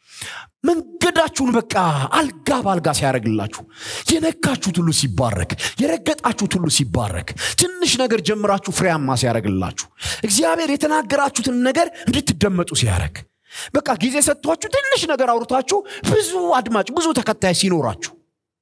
መንገዳችሁን በቃ አልጋ በአልጋ ሲያደርግላችሁ የነካችሁት ሁሉ ሲባረክ የረገጣችሁት ሁሉ ሲባረክ ትንሽ ነገር ጀምራችሁ ፍሬያማ ሲያደርግላችሁ እግዚአብሔር የተናገራችሁትን ነገር እንድትደመጡ ሲያደርግ በቃ ጊዜ ሰጥቷችሁ ትንሽ ነገር አውርታችሁ ብዙ አድማጭ ብዙ ተከታይ ሲኖራችሁ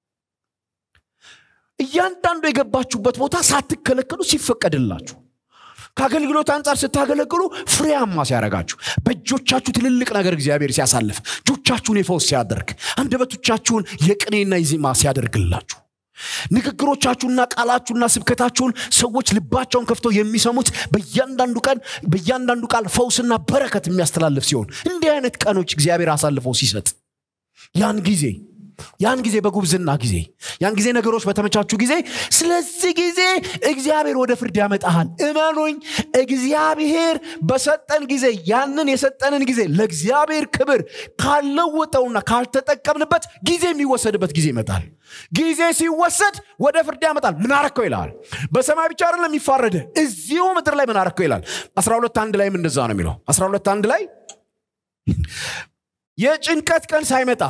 እያንዳንዱ የገባችሁበት ቦታ ሳትከለከሉ ሲፈቀድላችሁ ከአገልግሎት አንጻር ስታገለግሉ ፍሬያማ ሲያደርጋችሁ በእጆቻችሁ ትልልቅ ነገር እግዚአብሔር ሲያሳልፍ እጆቻችሁን የፈውስ ሲያደርግ አንደበቶቻችሁን የቅኔና የዜማ ሲያደርግላችሁ ንግግሮቻችሁና ቃላችሁና ስብከታችሁን ሰዎች ልባቸውን ከፍተው የሚሰሙት በእያንዳንዱ ቀን በእያንዳንዱ ቃል ፈውስና በረከት የሚያስተላልፍ ሲሆን እንዲህ አይነት ቀኖች እግዚአብሔር አሳልፈው ሲሰጥ ያን ጊዜ ያን ጊዜ በጉብዝና ጊዜ ያን ጊዜ ነገሮች በተመቻቹ ጊዜ ስለዚህ ጊዜ እግዚአብሔር ወደ ፍርድ ያመጣሃል እመኑኝ እግዚአብሔር በሰጠን ጊዜ ያንን የሰጠንን ጊዜ ለእግዚአብሔር ክብር ካልለወጠውና ካልተጠቀምንበት ጊዜ የሚወሰድበት ጊዜ ይመጣል ጊዜ ሲወሰድ ወደ ፍርድ ያመጣል ምን አረከው ይልሃል በሰማይ ብቻ አይደለም የሚፋረደ እዚሁ ምድር ላይ ምን አረከው ይላል 12 አንድ ላይም እንደዛ ነው የሚለው 12 አንድ ላይ የጭንቀት ቀን ሳይመጣ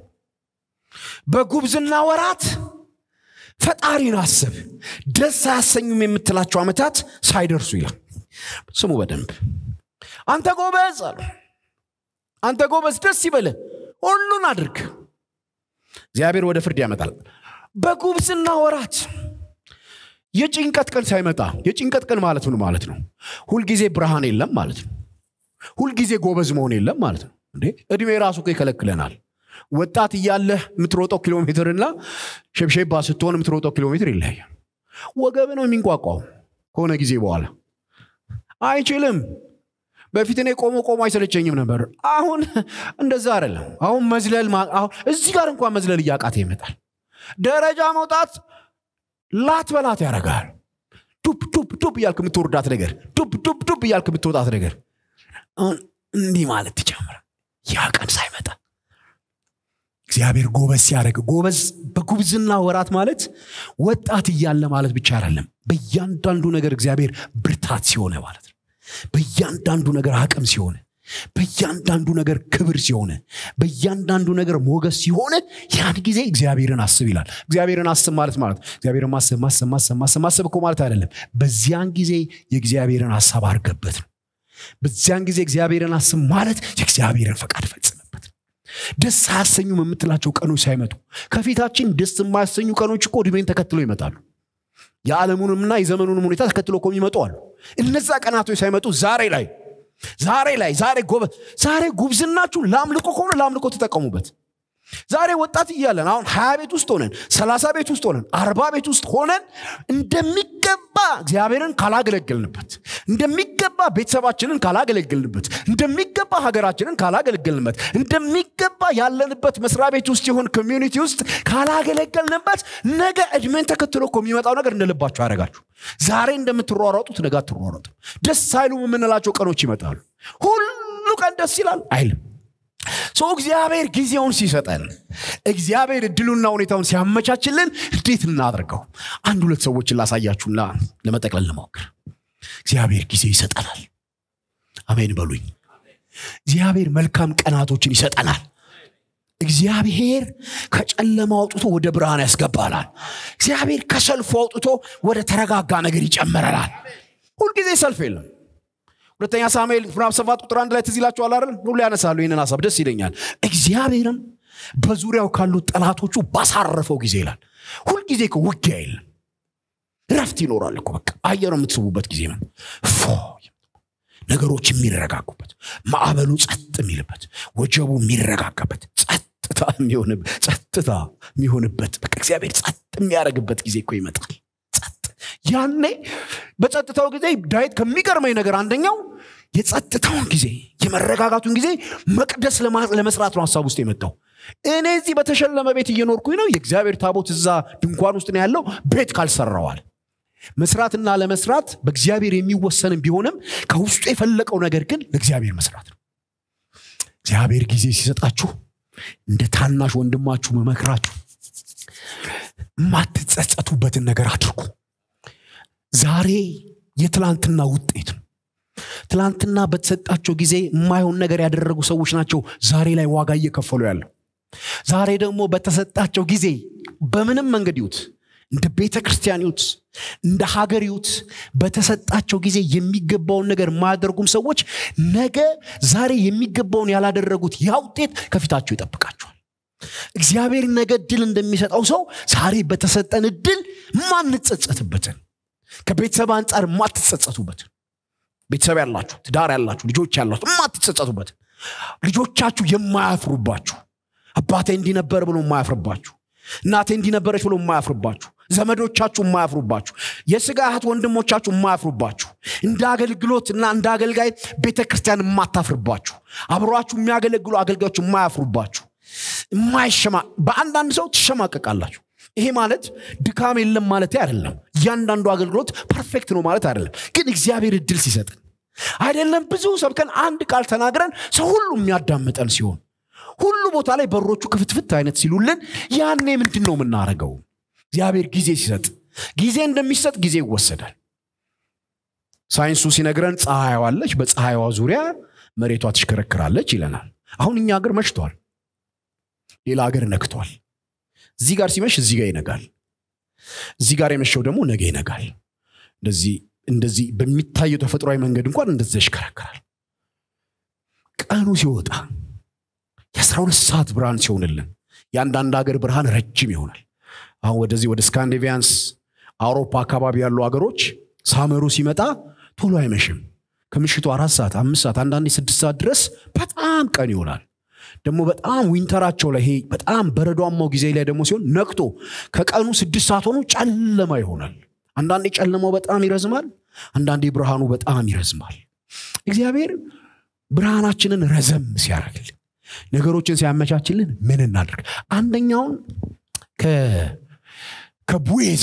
በጉብዝና ወራት ፈጣሪን አስብ ደስ አያሰኙም የምትላቸው ዓመታት ሳይደርሱ ይላል ስሙ በደንብ አንተ ጎበዝ አሉ አንተ ጎበዝ ደስ ይበለ ሁሉን አድርግ እግዚአብሔር ወደ ፍርድ ያመጣል በጉብዝና ወራት የጭንቀት ቀን ሳይመጣ የጭንቀት ቀን ማለት ምን ማለት ነው ሁልጊዜ ብርሃን የለም ማለት ነው ሁልጊዜ ጎበዝ መሆን የለም ማለት ነው እንዴ እድሜ ራሱ እኮ ይከለክለናል ወጣት እያለህ የምትሮጠው ኪሎ ሜትርና ሸብሸባ ስትሆን የምትሮጠው ኪሎ ሜትር ይለያል ወገብ ነው የሚንቋቋው ከሆነ ጊዜ በኋላ አይችልም በፊት እኔ ቆሞ ቆሞ አይሰለቸኝም ነበር አሁን እንደዛ አይደለም አሁን መዝለል እዚህ ጋር እንኳን መዝለል እያቃተ ይመጣል ደረጃ መውጣት ላት በላት ያደርጋል ዱብ ዱብ ዱብ እያልክ የምትወርዳት ነገር ዱብ ዱብ ዱብ እያልክ የምትወጣት ነገር አሁን እንዲህ ማለት ትጀምራል ያ ቀን ሳይመጣ እግዚአብሔር ጎበዝ ሲያደርግ ጎበዝ በጉብዝና ወራት ማለት ወጣት እያለ ማለት ብቻ አይደለም በእያንዳንዱ ነገር እግዚአብሔር ብርታት ሲሆነ ማለት ነው በእያንዳንዱ ነገር አቅም ሲሆነ በእያንዳንዱ ነገር ክብር ሲሆነ በእያንዳንዱ ነገር ሞገስ ሲሆነ ያን ጊዜ እግዚአብሔርን አስብ ይላል እግዚአብሔርን አስብ ማለት ማለት እግዚአብሔርን ማሰብ ማሰብ ማሰብ ማሰብ ማሰብ እኮ ማለት አይደለም በዚያን ጊዜ የእግዚአብሔርን ሀሳብ አድርገበት ነው በዚያን ጊዜ እግዚአብሔርን አስብ ማለት የእግዚአብሔርን ፈቃድ ፈጽምበት ነው ደስ አያሰኙም የምትላቸው ቀኖች ሳይመጡ ከፊታችን ደስ የማያሰኙ ቀኖች እኮ እድሜን ተከትሎ ይመጣሉ የዓለሙንምና የዘመኑንም ሁኔታ ተከትሎ እኮ የሚመጡ አሉ እነዛ ቀናቶች ሳይመጡ ዛሬ ላይ ዛሬ ላይ ዛሬ ጎበዝ ዛሬ ጉብዝናችሁ ለአምልኮ ከሆነ ለአምልኮ ተጠቀሙበት ዛሬ ወጣት እያለን አሁን ሀያ ቤት ውስጥ ሆነን ሰላሳ ቤት ውስጥ ሆነን አርባ ቤት ውስጥ ሆነን እንደሚገባ እግዚአብሔርን ካላገለገልንበት እንደሚገባ ቤተሰባችንን ካላገለገልንበት እንደሚገባ ሀገራችንን ካላገለገልንበት እንደሚገባ ያለንበት መስሪያ ቤት ውስጥ ይሁን ኮሚዩኒቲ ውስጥ ካላገለገልንበት ነገ እድሜን ተከትሎ እኮ የሚመጣው ነገር እንደልባችሁ ያደረጋችሁ ዛሬ እንደምትሯሯጡት ነገ አትሯሯጡ ደስ አይሉም የምንላቸው ቀኖች ይመጣሉ ሁሉ ቀን ደስ ይላል አይልም ሰው እግዚአብሔር ጊዜውን ሲሰጠን እግዚአብሔር እድሉና ሁኔታውን ሲያመቻችልን እንዴት እናድርገው አንድ ሁለት ሰዎችን ላሳያችሁና ለመጠቅለል ለማወክር እግዚአብሔር ጊዜ ይሰጠናል አሜን በሉኝ እግዚአብሔር መልካም ቀናቶችን ይሰጠናል እግዚአብሔር ከጨለማ አውጥቶ ወደ ብርሃን ያስገባናል እግዚአብሔር ከሰልፉ አውጥቶ ወደ ተረጋጋ ነገር ይጨምረናል ሁልጊዜ ሰልፍ የለም ሁለተኛ ሳሙኤል ምዕራፍ ሰባት ቁጥር አንድ ላይ ትዝ ይላችኋል አይደል ሁሉ ያነሳሉ ይህንን ሀሳብ ደስ ይለኛል እግዚአብሔርም በዙሪያው ካሉት ጠላቶቹ ባሳረፈው ጊዜ ይላል ሁልጊዜ እኮ ውጊያ የለም ረፍት ይኖራል እኮ በቃ አየር የምትስቡበት ጊዜ ነው ፎ ነገሮች የሚረጋጉበት ማዕበሉ ጸጥ የሚልበት ወጀቡ የሚረጋጋበት ጸጥታ የሚሆንበት ጸጥታ የሚሆንበት በቃ እግዚአብሔር ጸጥ የሚያደርግበት ጊዜ እኮ ይመጣል ጸጥ ያኔ በጸጥታው ጊዜ ዳዊት ከሚገርመኝ ነገር አንደኛው የጸጥታውን ጊዜ የመረጋጋቱን ጊዜ መቅደስ ለመስራት ነው ሀሳብ ውስጥ የመጣው እኔ እዚህ በተሸለመ ቤት እየኖርኩኝ ነው የእግዚአብሔር ታቦት እዛ ድንኳን ውስጥ ነው ያለው ቤት ካልሰራዋል መስራትና ለመስራት በእግዚአብሔር የሚወሰንም ቢሆንም ከውስጡ የፈለቀው ነገር ግን ለእግዚአብሔር መስራት ነው እግዚአብሔር ጊዜ ሲሰጣችሁ እንደ ታናሽ ወንድማችሁ መመክራችሁ የማትጸጸቱበትን ነገር አድርጉ ዛሬ የትላንትና ውጤት ነው ትላንትና በተሰጣቸው ጊዜ የማይሆን ነገር ያደረጉ ሰዎች ናቸው ዛሬ ላይ ዋጋ እየከፈሉ ያለው ዛሬ ደግሞ በተሰጣቸው ጊዜ በምንም መንገድ ይዩት እንደ ቤተ ክርስቲያን ይዩት እንደ ሀገር ይዩት በተሰጣቸው ጊዜ የሚገባውን ነገር የማያደርጉም ሰዎች ነገ ዛሬ የሚገባውን ያላደረጉት ያ ውጤት ከፊታቸው ይጠብቃቸዋል እግዚአብሔር ነገ እድል እንደሚሰጠው ሰው ዛሬ በተሰጠን እድል ማንጸጸትበትን ከቤተሰብ አንጻር የማትጸጸቱበትን ቤተሰብ ያላችሁ ትዳር ያላችሁ ልጆች ያላችሁ የማትጸጸቱበትን ልጆቻችሁ የማያፍሩባችሁ አባቴ እንዲነበር ብሎ የማያፍርባችሁ እናቴ እንዲነበረች ብሎ የማያፍርባችሁ ዘመዶቻችሁ የማያፍሩባችሁ የስጋ እህት ወንድሞቻችሁ የማያፍሩባችሁ እንደ አገልግሎት እና እንደ አገልጋይ ቤተ ክርስቲያን የማታፍርባችሁ አብሯችሁ የሚያገለግሉ አገልጋዮች የማያፍሩባችሁ የማይሸማ በአንዳንድ ሰው ትሸማቀቃላችሁ ይሄ ማለት ድካም የለም ማለት አይደለም እያንዳንዱ አገልግሎት ፐርፌክት ነው ማለት አይደለም ግን እግዚአብሔር እድል ሲሰጥን አይደለም ብዙ ሰብከን አንድ ቃል ተናግረን ሰው ሁሉ የሚያዳምጠን ሲሆን ሁሉ ቦታ ላይ በሮቹ ክፍትፍት አይነት ሲሉልን ያኔ ምንድን ነው የምናደርገው እግዚአብሔር ጊዜ ሲሰጥ ጊዜ እንደሚሰጥ ጊዜ ይወሰዳል ሳይንሱ ሲነግረን ፀሐይዋ አለች በፀሐይዋ ዙሪያ መሬቷ ትሽከረክራለች ይለናል አሁን እኛ ሀገር መሽቷል ሌላ ሀገር ነክቷል እዚህ ጋር ሲመሽ እዚህ ጋር ይነጋል እዚህ ጋር የመሸው ደግሞ ነገ ይነጋል እንደዚህ እንደዚህ በሚታየው ተፈጥሯዊ መንገድ እንኳን እንደዚ ይሽከረከራል ቀኑ ሲወጣ የአስራ ሁለት ሰዓት ብርሃን ሲሆንልን የአንዳንድ ሀገር ብርሃን ረጅም ይሆናል አሁን ወደዚህ ወደ ስካንዲቪያንስ አውሮፓ አካባቢ ያሉ ሀገሮች ሳመሩ ሲመጣ ቶሎ አይመሽም ከምሽቱ አራት ሰዓት አምስት ሰዓት አንዳንዴ ስድስት ሰዓት ድረስ በጣም ቀን ይሆናል ደግሞ በጣም ዊንተራቸው ላይ ይሄ በጣም በረዷማው ጊዜ ላይ ደግሞ ሲሆን ነቅቶ ከቀኑ ስድስት ሰዓት ሆኖ ጨለማ ይሆናል አንዳንዴ ጨለማው በጣም ይረዝማል አንዳንዴ ብርሃኑ በጣም ይረዝማል እግዚአብሔር ብርሃናችንን ረዘም ሲያደርግልን ነገሮችን ሲያመቻችልን ምን እናድርግ አንደኛውን ከቡዌዝ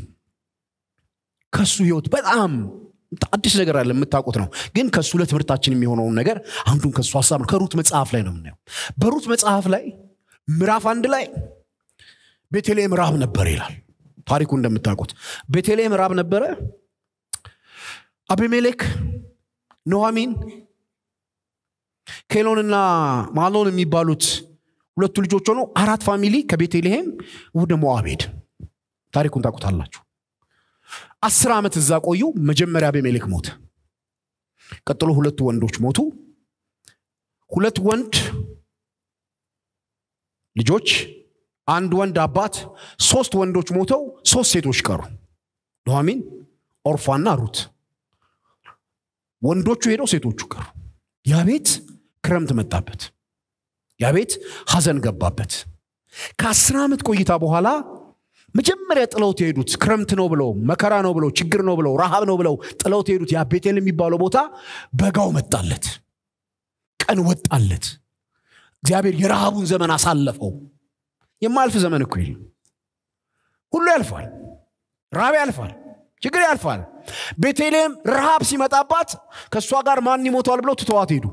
ከሱ ህይወት በጣም አዲስ ነገር አለ የምታውቁት ነው ግን ከእሱ ለትምህርታችን የሚሆነውን ነገር አንዱን ከእሱ ሀሳብ ነው ከሩት መጽሐፍ ላይ ነው የምናየው በሩት መጽሐፍ ላይ ምዕራፍ አንድ ላይ ቤተልሔም ራብ ነበር ይላል ታሪኩ እንደምታውቁት ቤተልሔም ራብ ነበረ አቤሜሌክ ኖሃሚን ኬሎንና ማሎን የሚባሉት ሁለቱ ልጆች ሆነው አራት ፋሚሊ ከቤተልሔም ወደ ሞዓብ ሄድ ታሪኩን ታውቁታላችሁ አስር ዓመት እዛ ቆዩ መጀመሪያ አቤሜሌክ ሞተ ቀጥሎ ሁለቱ ወንዶች ሞቱ ሁለት ወንድ ልጆች አንድ ወንድ አባት ሶስት ወንዶች ሞተው ሶስት ሴቶች ቀሩ ኑኃሚን ኦርፋና ሩት ወንዶቹ ሄደው ሴቶቹ ቀሩ ያ ቤት ክረምት መጣበት ያ ቤት ሐዘን ገባበት ከአስር ዓመት ቆይታ በኋላ መጀመሪያ ጥለውት የሄዱት ክረምት ነው ብለው መከራ ነው ብለው ችግር ነው ብለው ረሃብ ነው ብለው ጥለውት የሄዱት ያ ቤቴል የሚባለው ቦታ በጋው መጣለት ቀን ወጣለት እግዚአብሔር የረሃቡን ዘመን አሳለፈው የማያልፍ ዘመን እኮ የለም ሁሉ ያልፋል ረሃብ ያልፋል ችግር ያልፋል ቤተልሔም ረሃብ ሲመጣባት ከእሷ ጋር ማን ይሞተዋል ብለው ትተዋት ሄዱ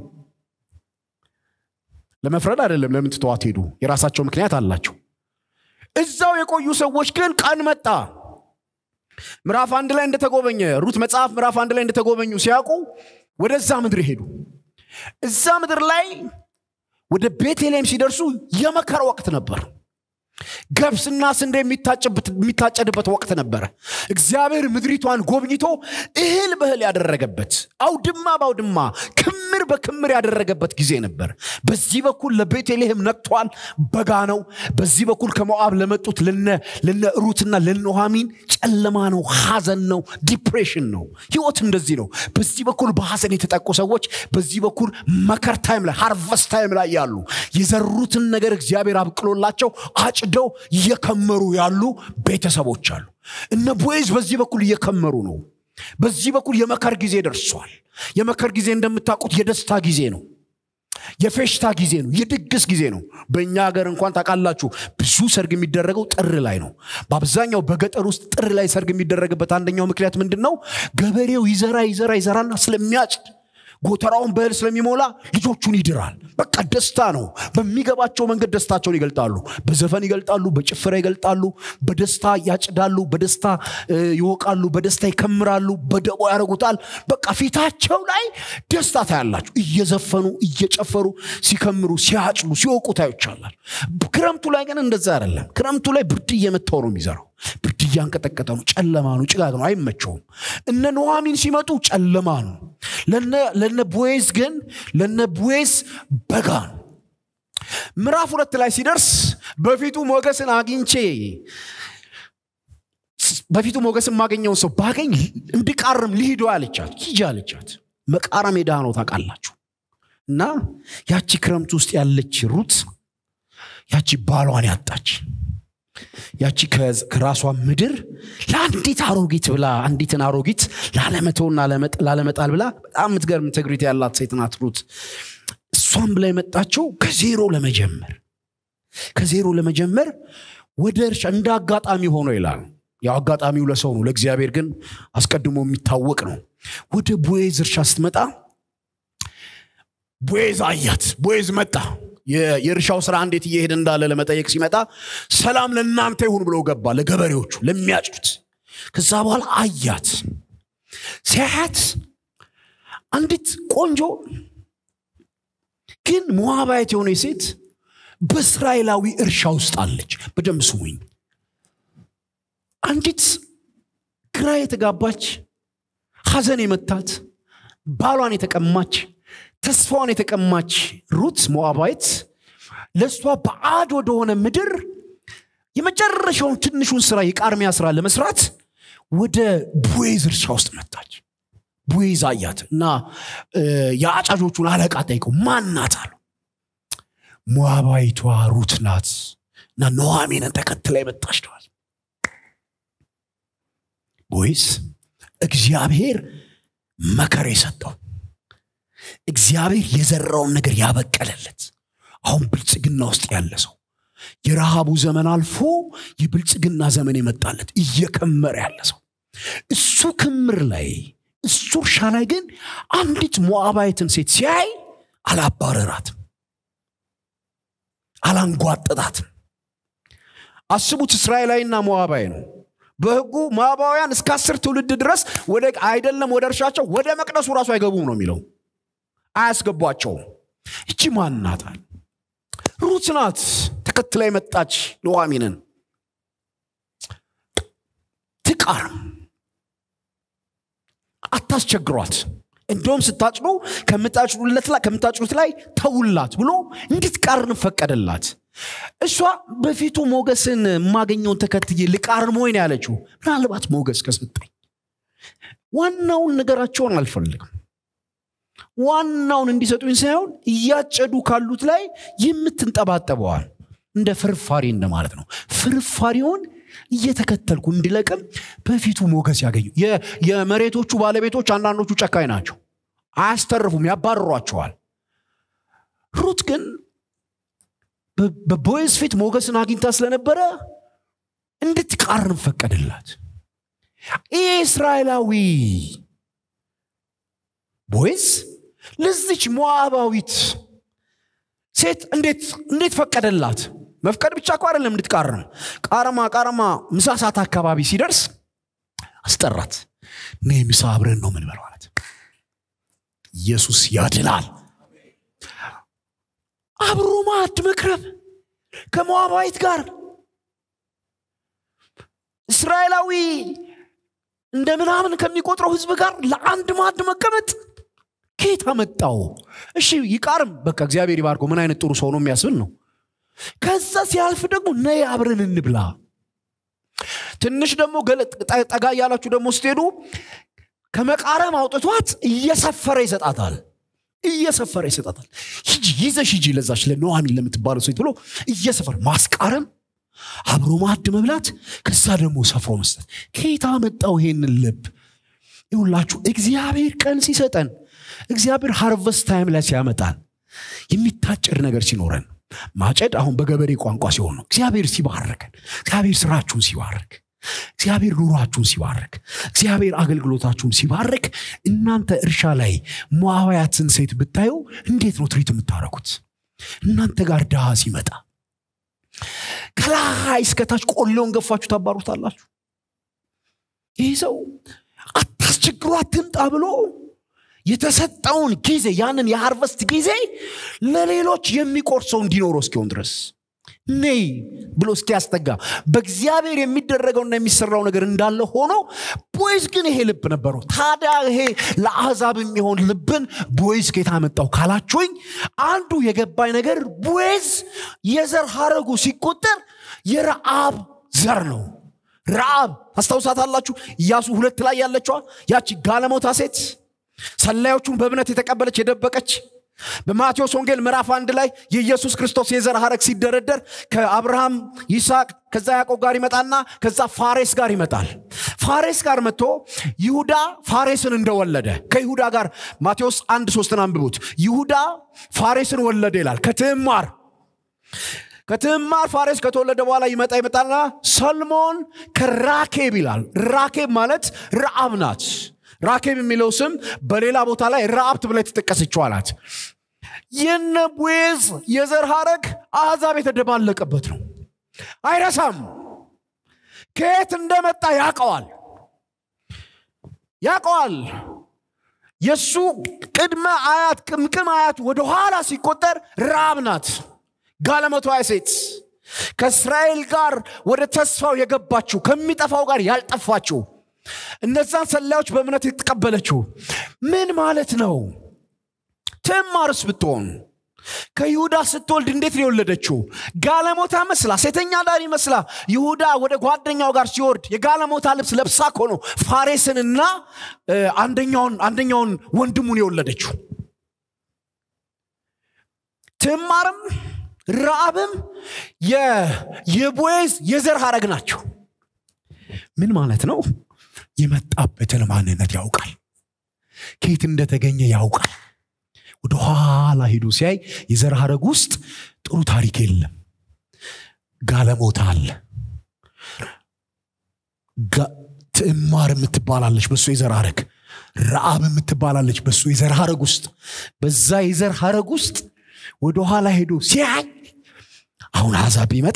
ለመፍረድ አይደለም ለምን ትተዋት ሄዱ የራሳቸው ምክንያት አላቸው እዛው የቆዩ ሰዎች ግን ቀን መጣ ምዕራፍ አንድ ላይ እንደተጎበኘ ሩት መጽሐፍ ምዕራፍ አንድ ላይ እንደተጎበኙ ሲያውቁ ወደዛ ምድር ሄዱ እዛ ምድር ላይ ወደ ቤተልሔም ሲደርሱ የመከር ወቅት ነበር ገብስና ስንዴ የሚታጨድበት ወቅት ነበረ እግዚአብሔር ምድሪቷን ጎብኝቶ እህል በእህል ያደረገበት አውድማ በአውድማ ክምር በክምር ያደረገበት ጊዜ ነበር በዚህ በኩል ለቤተልሔም ነቅቷል በጋ ነው በዚህ በኩል ከሞዓብ ለመጡት ለነ ሩትና ለኖሃሚን ጨለማ ነው ሐዘን ነው ዲፕሬሽን ነው ህይወት እንደዚህ ነው በዚህ በኩል በሐዘን የተጠቁ ሰዎች በዚህ በኩል መከር ታይም ላይ ሃርቨስት ታይም ላይ ያሉ የዘሩትን ነገር እግዚአብሔር አብቅሎላቸው አጭደው እየከመሩ ያሉ ቤተሰቦች አሉ እነ ቦይዝ በዚህ በኩል እየከመሩ ነው በዚህ በኩል የመከር ጊዜ ደርሷል የመከር ጊዜ እንደምታውቁት የደስታ ጊዜ ነው የፌሽታ ጊዜ ነው የድግስ ጊዜ ነው በእኛ ሀገር እንኳን ታውቃላችሁ ብዙ ሰርግ የሚደረገው ጥር ላይ ነው በአብዛኛው በገጠር ውስጥ ጥር ላይ ሰርግ የሚደረግበት አንደኛው ምክንያት ምንድን ነው ገበሬው ይዘራ ይዘራ ይዘራና ስለሚያጭድ ጎተራውን በእህል ስለሚሞላ ልጆቹን ይድራል በቃ ደስታ ነው በሚገባቸው መንገድ ደስታቸውን ይገልጣሉ በዘፈን ይገልጣሉ በጭፈራ ይገልጣሉ በደስታ ያጭዳሉ በደስታ ይወቃሉ በደስታ ይከምራሉ በደቦ ያደረጉታል በቃ ፊታቸው ላይ ደስታ ታያላችሁ እየዘፈኑ እየጨፈሩ ሲከምሩ ሲያጭዱ ሲወቁ ታዮቻላል ክረምቱ ላይ ግን እንደዛ አይደለም ክረምቱ ላይ ብርድ እየመታው ነው የሚዘራው ብርድ እያንቀጠቀጠ ነው ጨለማ ነው ጭጋግ ነው አይመቸውም እነ ኖሃሚን ሲመጡ ጨለማ ነው ለነ ቦዌዝ ግን ለነ ቦዌዝ በጋ ነው ምዕራፍ ሁለት ላይ ሲደርስ በፊቱ ሞገስን አግኝቼ በፊቱ ሞገስ የማገኘውን ሰው ባገኝ እንድቃርም ልሂዶ አለቻት ሂጂ አለቻት መቃረም ሜዳ ነው ታውቃላችሁ እና ያቺ ክረምት ውስጥ ያለች ሩት ያቺ ባሏን ያጣች ያቺ ከራሷ ምድር ለአንዲት አሮጊት ብላ አንዲትን አሮጊት ላለመተውና ላለመጣል ብላ በጣም የምትገርም ኢንቴግሪቲ ያላት ሴት ናት ሩት እሷም ብላ የመጣቸው ከዜሮ ለመጀመር ከዜሮ ለመጀመር ወደ እርሻ እንደ አጋጣሚ ሆኖ ይላል ያው አጋጣሚው ለሰው ነው ለእግዚአብሔር ግን አስቀድሞ የሚታወቅ ነው ወደ ቦዔዝ እርሻ ስትመጣ ቦዔዝ አያት ቦዔዝ መጣ የእርሻው ስራ እንዴት እየሄደ እንዳለ ለመጠየቅ ሲመጣ ሰላም ለእናንተ ይሁን ብሎ ገባ ለገበሬዎቹ ለሚያጭዱት ከዛ በኋላ አያት ሲያያት አንዲት ቆንጆ ግን ሞዋባየት የሆነ ሴት በእስራኤላዊ እርሻ ውስጥ አለች በደንብ ስሙኝ አንዲት ግራ የተጋባች ሐዘን የመታት ባሏን የተቀማች ተስፋዋን የተቀማች ሩት ሞዓባዊት ለእሷ በአድ ወደሆነ ምድር የመጨረሻውን ትንሹን ስራ የቃርሚያ ስራ ለመስራት ወደ ቦዔዝ እርሻ ውስጥ መጣች ቦዔዝ አያት እና የአጫጆቹን አለቃ ጠይቀው ማን ናት አሉ ሞዓባዊቷ ሩት ናት እና ኖዋሚንን ተከትላ የመጣች ነዋል ቦዔዝ እግዚአብሔር መከር የሰጠው እግዚአብሔር የዘራውን ነገር ያበቀለለት አሁን ብልጽግና ውስጥ ያለ ሰው የረሃቡ ዘመን አልፎ የብልጽግና ዘመን የመጣለት እየከመረ ያለ ሰው እሱ ክምር ላይ እሱ እርሻ ላይ ግን አንዲት ሞዓባዊትን ሴት ሲያይ አላባረራትም አላንጓጠጣትም አስቡት እስራኤላዊና ሞዓባዊ ነው በህጉ ሞዓባውያን እስከ አስር ትውልድ ድረስ ወደ አይደለም ወደ እርሻቸው ወደ መቅደሱ ራሱ አይገቡም ነው የሚለው አያስገቧቸውም እቺ ማን ናታል? ሩት ናት ተከትላ የመጣች ኑኃሚንን ትቃርም፣ አታስቸግሯት። እንደውም ስታጭዱ ከምታጭዱት ላይ ተውላት ብሎ እንድትቃርን ፈቀደላት። እሷ በፊቱ ሞገስን የማገኘውን ተከትዬ ልቃርን ወይ ነው ያለችው። ምናልባት ሞገስ ከሰጠኝ ዋናውን ነገራቸውን አልፈልግም። ዋናውን እንዲሰጡኝ ሳይሆን እያጨዱ ካሉት ላይ የምትንጠባጠበዋል እንደ ፍርፋሪ እንደማለት ነው። ፍርፋሪውን እየተከተልኩ እንዲለቅም በፊቱ ሞገስ ያገኙ። የመሬቶቹ ባለቤቶች አንዳንዶቹ ጨካኝ ናቸው፣ አያስተርፉም፣ ያባርሯቸዋል። ሩት ግን በቦይዝ ፊት ሞገስን አግኝታ ስለነበረ እንድትቃርን ፈቀደላት። ይህ እስራኤላዊ ቦይዝ ለዚች ሞዓባዊት ሴት እንዴት ፈቀደላት? መፍቀድ ብቻ እኮ አይደለም እንድትቃርም። ቃረማ ቃረማ ምሳ ሰዓት አካባቢ ሲደርስ አስጠራት። እኔ ምሳ አብረን ነው ምን ማለት ኢየሱስ ያድናል። አብሮ ማዕድ መክረብ ከሞዓባዊት ጋር እስራኤላዊ እንደ ምናምን ከሚቆጥረው ህዝብ ጋር ለአንድ ማዕድ መቀመጥ ከየት አመጣው? እሺ ይቃርም፣ በቃ እግዚአብሔር ይባርኮ። ምን አይነት ጥሩ ሰው ነው የሚያስብል ነው። ከዛ ሲያልፍ ደግሞ ነይ አብረን እንብላ። ትንሽ ደግሞ ጠጋ እያላችሁ ደግሞ ስትሄዱ ከመቃረም አውጥቷት እየሰፈረ ይሰጣታል። እየሰፈረ ይሰጣታል። ሂጂ ይዘሽ ሂጂ ለዛች ለኑኃሚን ለምትባለው ሴት ብሎ እየሰፈረ ማስቃረም፣ አብሮ ማዕድ መብላት፣ ከዛ ደግሞ ሰፍሮ መስጠት። ከየት አመጣው ይሄንን ልብ? ይሁላችሁ እግዚአብሔር ቀን ሲሰጠን እግዚአብሔር ሃርቨስት ታይም ላይ ሲያመጣን የሚታጨድ ነገር ሲኖረን ማጨድ አሁን በገበሬ ቋንቋ ሲሆን ነው። እግዚአብሔር ሲባርከን፣ እግዚአብሔር ስራችሁን ሲባርክ፣ እግዚአብሔር ኑሯችሁን ሲባርክ፣ እግዚአብሔር አገልግሎታችሁን ሲባርክ፣ እናንተ እርሻ ላይ ሞዓባዊትን ሴት ብታዩ እንዴት ነው ትሪት የምታረጉት? እናንተ ጋር ድሃ ሲመጣ ከላይ እስከታች ቆሌውን ገፋችሁ ታባሩታላችሁ። ይህ ሰው አታስቸግሮ አትምጣ ብሎ የተሰጠውን ጊዜ ያንን የሃርቨስት ጊዜ ለሌሎች የሚቆርሰው እንዲኖረው እስኪሆን ድረስ ነይ ብሎ እስኪያስጠጋ በእግዚአብሔር የሚደረገውና የሚሰራው ነገር እንዳለ ሆኖ ቦይዝ ግን ይሄ ልብ ነበረው። ታዲያ ይሄ ለአሕዛብ የሚሆን ልብን ቦይዝ ከየት አመጣው ካላችሁኝ፣ አንዱ የገባኝ ነገር ቦይዝ የዘር ሀረጉ ሲቆጠር የረአብ ዘር ነው። ረአብ ታስታውሳታላችሁ? ኢያሱ ሁለት ላይ ያለችዋ ያቺ ጋለሞታ ሴት ሰላዮቹን በእምነት የተቀበለች የደበቀች በማቴዎስ ወንጌል ምዕራፍ አንድ ላይ የኢየሱስ ክርስቶስ የዘር ሐረግ ሲደረደር ከአብርሃም ይስሐቅ ከዛ ያዕቆብ ጋር ይመጣና ከዛ ፋሬስ ጋር ይመጣል ፋሬስ ጋር መጥቶ ይሁዳ ፋሬስን እንደወለደ ከይሁዳ ጋር ማቴዎስ አንድ ሶስትን አንብቡት ይሁዳ ፋሬስን ወለደ ይላል ከትዕማር ከትዕማር ፋሬስ ከተወለደ በኋላ ይመጣ ይመጣና ሰልሞን ከራኬብ ይላል ራኬብ ማለት ረአብ ናት ራኬብ የሚለው ስም በሌላ ቦታ ላይ ረአብት ብላ የተጠቀሰችው ናት የነ ቦዔዝ የዘር ሐረግ አሕዛብ የተደባለቀበት ነው አይረሳም ከየት እንደመጣ ያቀዋል ያቀዋል የእሱ ቅድመ አያት ቅምቅም አያት ወደኋላ ሲቆጠር ራብ ናት ጋለመቷ ሴት ከእስራኤል ጋር ወደ ተስፋው የገባችው ከሚጠፋው ጋር ያልጠፋችው እነዛን ሰላዮች በእምነት የተቀበለችው ምን ማለት ነው ትዕማርስ ብትሆን ከይሁዳ ስትወልድ እንዴት ነው የወለደችው ጋለሞታ መስላ ሴተኛ ዳሪ መስላ ይሁዳ ወደ ጓደኛው ጋር ሲወርድ የጋለሞታ ልብስ ለብሳ እኮ ነው ፋሬስንና አንደኛውን አንደኛውን ወንድሙን የወለደችው ትዕማርም ረአብም የቦዔዝ የዘር ሐረግ ናቸው ምን ማለት ነው የመጣበትን ማንነት ያውቃል ከየት እንደተገኘ ያውቃል ወደ ኋላ ሄዶ ሲያይ የዘር ሐረግ ውስጥ ጥሩ ታሪክ የለም ጋለሞታ አለ ትዕማር የምትባላለች በእሱ የዘር ሐረግ ረአብ የምትባላለች በእሱ የዘር ሐረግ ውስጥ በዛ የዘር ሐረግ ውስጥ ወደ ኋላ ሄዶ ሲያይ አሁን አሕዛብ ቢመጣ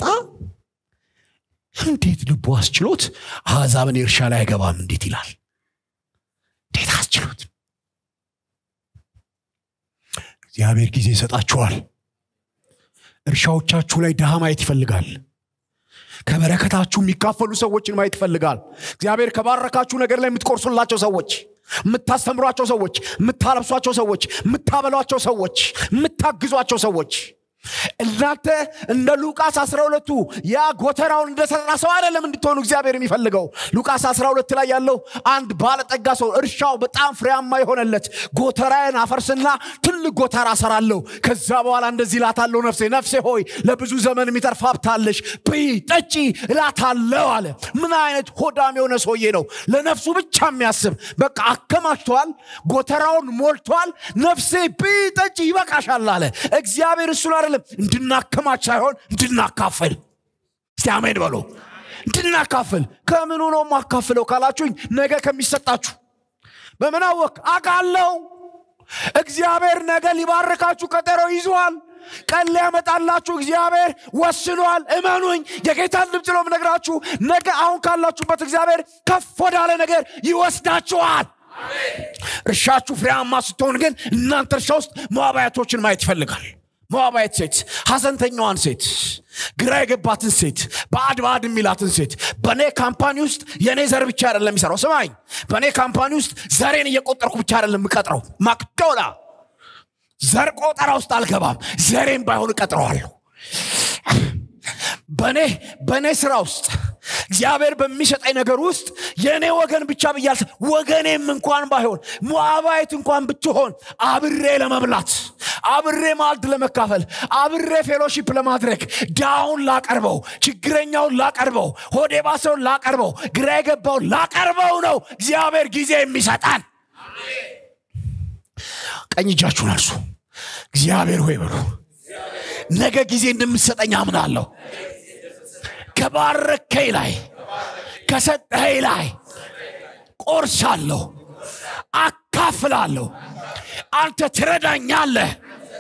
እንዴት ልቡ አስችሎት አሕዛብን እርሻ ላይ አይገባም እንዴት ይላል እንዴት አስችሎት እግዚአብሔር ጊዜ ይሰጣችኋል እርሻዎቻችሁ ላይ ድሃ ማየት ይፈልጋል ከበረከታችሁ የሚካፈሉ ሰዎችን ማየት ይፈልጋል እግዚአብሔር ከባረካችሁ ነገር ላይ የምትቆርሱላቸው ሰዎች የምታስተምሯቸው ሰዎች የምታለብሷቸው ሰዎች የምታበሏቸው ሰዎች የምታግዟቸው ሰዎች እናንተ እንደ ሉቃስ 12ቱ ያ ጎተራውን እንደሰራ ሰው አይደለም እንድትሆኑ እግዚአብሔር የሚፈልገው ሉቃስ 12 ላይ ያለው አንድ ባለጠጋ ሰው እርሻው በጣም ፍሬያማ የሆነለት ጎተራዬን አፈርስና ትልቅ ጎተራ ሰራለሁ ከዛ በኋላ እንደዚህ እላታለሁ ነፍሴ ነፍሴ ሆይ ለብዙ ዘመን የሚተርፍ ሀብታለሽ ብይ ጠጪ እላታለሁ አለ ምን አይነት ሆዳም የሆነ ሰውዬ ነው ለነፍሱ ብቻ የሚያስብ በቃ አከማችተዋል ጎተራውን ሞልቷል ነፍሴ ብይ ጠጪ ይበቃሻል አለ እግዚአብሔር እሱን አይደለም እንድናከማች ሳይሆን እንድናካፍል እስቲ አሜን በሎ እንድናካፍል ከምኑ ነው ማካፍለው ካላችሁኝ ነገ ከሚሰጣችሁ በምን አወቅ አቃለው እግዚአብሔር ነገ ሊባርካችሁ ቀጠሮ ይዟል ቀን ሊያመጣላችሁ እግዚአብሔር ወስኗል እመኑኝ የጌታን ድምፅ ነው ምነግራችሁ ነገ አሁን ካላችሁበት እግዚአብሔር ከፍ ወዳለ ነገር ይወስዳችኋል እርሻችሁ ፍሬያማ ስትሆን ግን እናንተ እርሻ ውስጥ መዋባያቶችን ማየት ይፈልጋል ሞዓባዊት ሴት ሐዘንተኛዋን ሴት ግራ የገባትን ሴት በአድ በአድ የሚላትን ሴት በእኔ ካምፓኒ ውስጥ የእኔ ዘር ብቻ አይደለም የሚሰራው ስማኝ በእኔ ካምፓኒ ውስጥ ዘሬን እየቆጠርኩ ብቻ አይደለም የምቀጥረው ማክዶላ ዘር ቆጠራ ውስጥ አልገባም ዘሬን ባይሆን እቀጥረዋለሁ በእኔ በእኔ ስራ ውስጥ እግዚአብሔር በሚሰጠኝ ነገር ውስጥ የእኔ ወገን ብቻ ብያል ወገኔም እንኳን ባይሆን ሞዓባዊት እንኳን ብትሆን አብሬ ለመብላት አብሬ ማልድ ለመካፈል አብሬ ፌሎሺፕ ለማድረግ ዳውን ላቀርበው ችግረኛውን ላቀርበው ሆዴ ባሰውን ላቀርበው ግራ የገባውን ላቀርበው ነው እግዚአብሔር ጊዜ የሚሰጣን ቀኝ እጃችሁን አርሱ እግዚአብሔር ሆይ በሉ ነገ ጊዜ እንደምትሰጠኝ አምናለሁ ከባረከኝ ላይ ከሰጠኸኝ ላይ ቆርሳለሁ አካፍላለሁ አንተ ትረዳኛለህ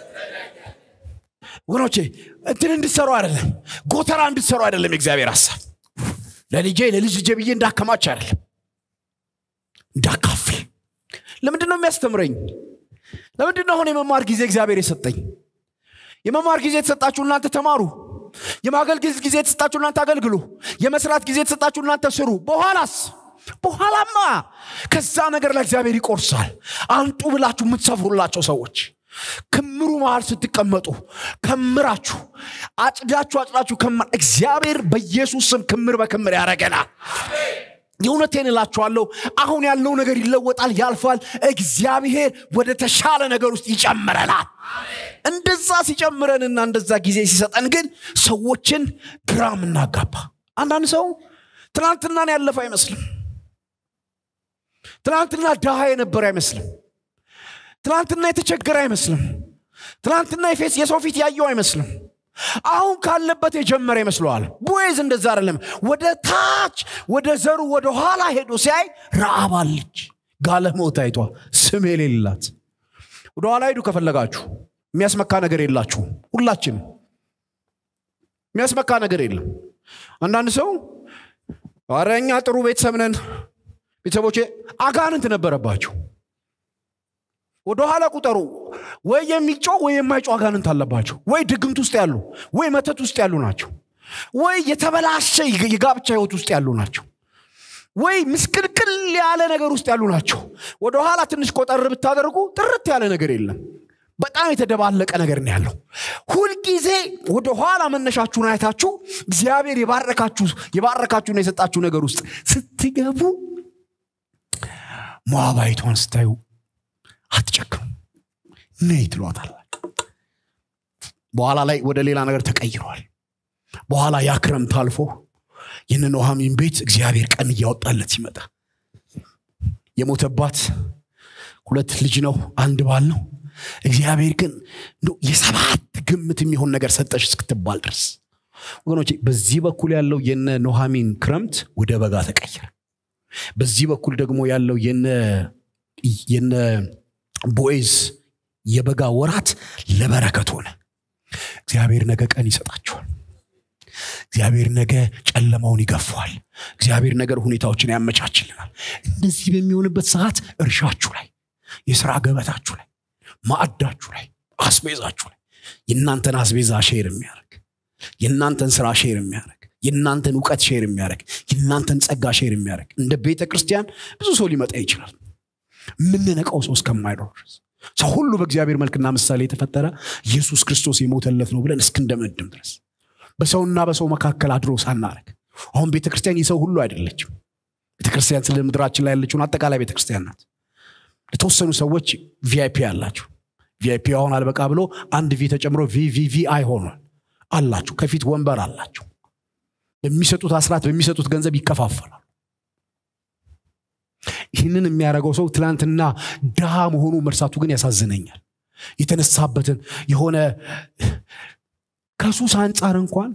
ወገኖቼ እንትን እንድትሰሩ አይደለም ጎተራ እንድትሰሩ አይደለም የእግዚአብሔር ሀሳብ ለልጄ ለልጅ ልጄ ብዬ እንዳከማች አይደለም እንዳካፍል ለምንድን ነው የሚያስተምረኝ ለምንድን ነው አሁን የመማር ጊዜ እግዚአብሔር የሰጠኝ የመማር ጊዜ የተሰጣችሁ እናንተ ተማሩ የማገልገል ጊዜ የተሰጣችሁ እናንተ አገልግሉ የመስራት ጊዜ የተሰጣችሁ እናንተ ስሩ በኋላስ በኋላማ ከዛ ነገር ላይ እግዚአብሔር ይቆርሳል አንጡ ብላችሁ የምትሰፍሩላቸው ሰዎች ክምሩ መሃል ስትቀመጡ ከምራችሁ አጭዳችሁ አጭዳችሁ ከማ እግዚአብሔር በኢየሱስ ስም ክምር በክምር ያደረገናል የእውነቴን እላችኋለሁ አሁን ያለው ነገር ይለወጣል ያልፋል እግዚአብሔር ወደ ተሻለ ነገር ውስጥ ይጨምረናል እንደዛ ሲጨምረንና እንደዛ ጊዜ ሲሰጠን ግን ሰዎችን ግራ እናጋባ አንዳንድ ሰው ትናንትናን ያለፈ አይመስልም ትናንትና ድሃ የነበረ አይመስልም ትናንትና የተቸገረ አይመስልም ትናንትና የሰው ፊት ያየው አይመስልም አሁን ካለበት የጀመረ ይመስለዋል ቦይዝ እንደዛ አይደለም ወደ ታች ወደ ዘሩ ወደ ኋላ ሄዶ ሲያይ ረአብ አለች ጋለሞታይቷ ስም የሌላት ወደ ኋላ ሄዱ ከፈለጋችሁ የሚያስመካ ነገር የላችሁም ሁላችንም የሚያስመካ ነገር የለም አንዳንድ ሰው ኧረ እኛ ጥሩ ቤተሰብ ነን ቤተሰቦቼ አጋንንት ነበረባቸው ወደ ኋላ ቁጠሩ ወይ የሚጮህ ወይ የማይጮህ አጋንንት አለባቸው ወይ ድግምት ውስጥ ያሉ ወይ መተት ውስጥ ያሉ ናቸው ወይ የተበላሸ የጋብቻ ህይወት ውስጥ ያሉ ናቸው ወይ ምስቅልቅል ያለ ነገር ውስጥ ያሉ ናቸው ወደ ኋላ ትንሽ ቆጠር ብታደርጉ ጥርት ያለ ነገር የለም በጣም የተደባለቀ ነገር ነው ያለው ሁልጊዜ ወደ ኋላ መነሻችሁን አይታችሁ እግዚአብሔር የባረካችሁ የባረካችሁና የሰጣችሁ ነገር ውስጥ ስትገቡ ሞዓባዊቷን ስታዩ አትጨክኑ ነይ ትሏታል በኋላ ላይ ወደ ሌላ ነገር ተቀይሯል በኋላ ያ ክረምት አልፎ ይህን ኖሃሚን ቤት እግዚአብሔር ቀን እያወጣለት ሲመጣ የሞተባት ሁለት ልጅ ነው አንድ ባል ነው እግዚአብሔር ግን የሰባት ግምት የሚሆን ነገር ሰጠሽ እስክትባል ድረስ ወገኖቼ በዚህ በኩል ያለው የነ ኖሃሚን ክረምት ወደ በጋ ተቀየረ በዚህ በኩል ደግሞ ያለው የነ ቦኤዝ የበጋ ወራት ለበረከት ሆነ እግዚአብሔር ነገ ቀን ይሰጣቸዋል እግዚአብሔር ነገ ጨለማውን ይገፋዋል እግዚአብሔር ነገር ሁኔታዎችን ያመቻችልናል እንደዚህ በሚሆንበት ሰዓት እርሻችሁ ላይ የስራ ገበታችሁ ላይ ማዕዳችሁ ላይ አስቤዛችሁ ላይ የእናንተን አስቤዛ ሼር የሚያደርግ የእናንተን ስራ ሼር የሚያደርግ የእናንተን እውቀት ሼር የሚያደርግ የእናንተን ጸጋ ሼር የሚያደርግ እንደ ቤተ ክርስቲያን ብዙ ሰው ሊመጣ ይችላል የምንነቀው ሰው እስከማይኖር ድረስ ሰው ሁሉ በእግዚአብሔር መልክና ምሳሌ የተፈጠረ ኢየሱስ ክርስቶስ የሞተለት ነው ብለን እስክንደመድም ድረስ በሰውና በሰው መካከል አድሮ ሳናረግ አሁን ቤተ ክርስቲያን የሰው ሁሉ አይደለችም ቤተ ክርስቲያን ስለ ምድራችን ላይ ያለችውን አጠቃላይ ቤተ ክርስቲያን ናት ለተወሰኑ ሰዎች ቪአይፒ አላቸው ቪአይፒ አሁን አልበቃ ብሎ አንድ ቪ ተጨምሮ ቪቪቪአይ ሆኗል አላቸው ከፊት ወንበር አላቸው በሚሰጡት አስራት በሚሰጡት ገንዘብ ይከፋፈላል ይህንን የሚያደርገው ሰው ትላንትና ድሃ መሆኑ መርሳቱ ግን ያሳዝነኛል የተነሳበትን የሆነ ከሱስ አንጻር እንኳን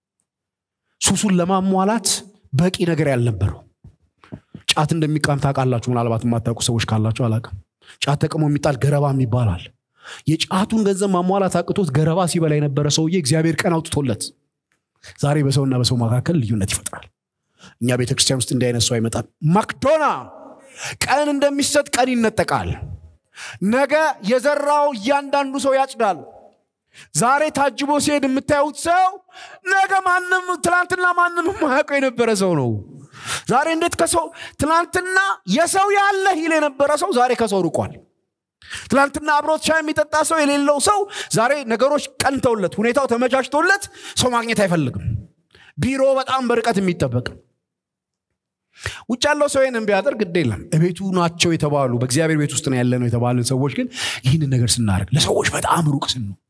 ሱሱን ለማሟላት በቂ ነገር ያልነበረው ጫት እንደሚቃም ታውቃላችሁ ምናልባት የማታውቁ ሰዎች ካላችሁ አላቅም ጫት ተቅሞ የሚጣል ገረባ የሚባላል የጫቱን ገንዘብ ማሟላት አቅቶት ገረባ ሲበላ የነበረ ሰውዬ እግዚአብሔር ቀን አውጥቶለት ዛሬ በሰውና በሰው መካከል ልዩነት ይፈጥራል እኛ ቤተክርስቲያን ውስጥ እንዲህ አይነት ሰው አይመጣም ማክዶና ቀን እንደሚሰጥ ቀን ይነጠቃል ነገ የዘራው እያንዳንዱ ሰው ያጭዳል ዛሬ ታጅቦ ሲሄድ የምታዩት ሰው ነገ ማንም ትላንትና ማንም ማያውቀው የነበረ ሰው ነው ዛሬ እንዴት ከሰው ትላንትና የሰው ያለ ይል የነበረ ሰው ዛሬ ከሰው ርቋል ትላንትና አብሮት ሻይ የሚጠጣ ሰው የሌለው ሰው ዛሬ ነገሮች ቀንተውለት ሁኔታው ተመቻችቶለት ሰው ማግኘት አይፈልግም ቢሮ በጣም በርቀት የሚጠበቅ ውጭ ያለው ሰው ይህንን ቢያደርግ ግድ የለም እቤቱ ናቸው የተባሉ በእግዚአብሔር ቤት ውስጥ ነው ያለ ነው የተባሉ ሰዎች ግን ይህንን ነገር ስናደርግ ለሰዎች በጣም ሩቅ ስን ነው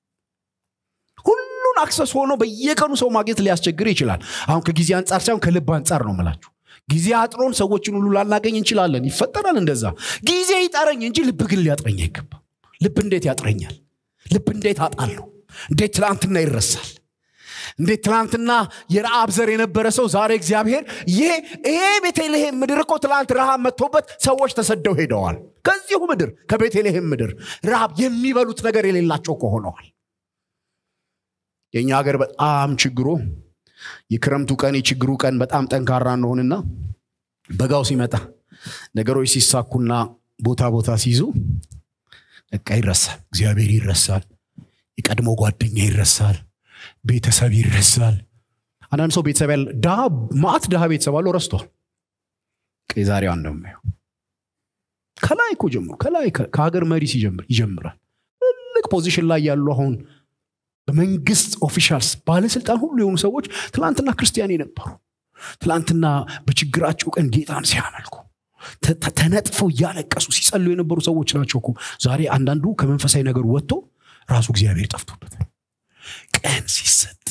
ሁሉን አክሰስ ሆኖ በየቀኑ ሰው ማግኘት ሊያስቸግር ይችላል አሁን ከጊዜ አንጻር ሳይሆን ከልብ አንጻር ነው ምላችሁ ጊዜ አጥሮን ሰዎችን ሁሉ ላናገኝ እንችላለን ይፈጠራል እንደዛ ጊዜ ይጠረኝ እንጂ ልብ ግን ሊያጥረኝ አይገባም ልብ እንዴት ያጥረኛል ልብ እንዴት አጣለሁ እንዴት ትላንትና ይረሳል እንዴት ትላንትና የረአብ ዘር የነበረ ሰው ዛሬ እግዚአብሔር ይሄ ቤተልሔም ምድር እኮ ትላንት ረሃብ መጥቶበት ሰዎች ተሰደው ሄደዋል ከዚሁ ምድር ከቤተልሔም ምድር ረሃብ የሚበሉት ነገር የሌላቸው ከሆነዋል የእኛ ሀገር በጣም ችግሩ የክረምቱ ቀን የችግሩ ቀን በጣም ጠንካራ እንደሆንና በጋው ሲመጣ ነገሮች ሲሳኩና ቦታ ቦታ ሲይዙ በቃ ይረሳል እግዚአብሔር ይረሳል የቀድሞ ጓደኛ ይረሳል ቤተሰብ ይረሳል አንዳንድ ሰው ቤተሰብ ያለ ድሃ ማአት ድሃ ቤተሰብ አለው ረስቷል የዛሬዋ እንደማየው ከላይ እኮ ጀምሮ ከላይ ከሀገር መሪ ሲጀምር ይጀምራል ትልቅ ፖዚሽን ላይ ያሉ አሁን በመንግስት ኦፊሻልስ ባለስልጣን ሁሉ የሆኑ ሰዎች ትላንትና ክርስቲያን የነበሩ ትላንትና በችግራቸው ቀን ጌታን ሲያመልኩ ተነጥፈው እያለቀሱ ሲጸሉ የነበሩ ሰዎች ናቸው እኮ ዛሬ አንዳንዱ ከመንፈሳዊ ነገር ወጥቶ ራሱ እግዚአብሔር ጠፍቶበታል ቀን ሲሰጥ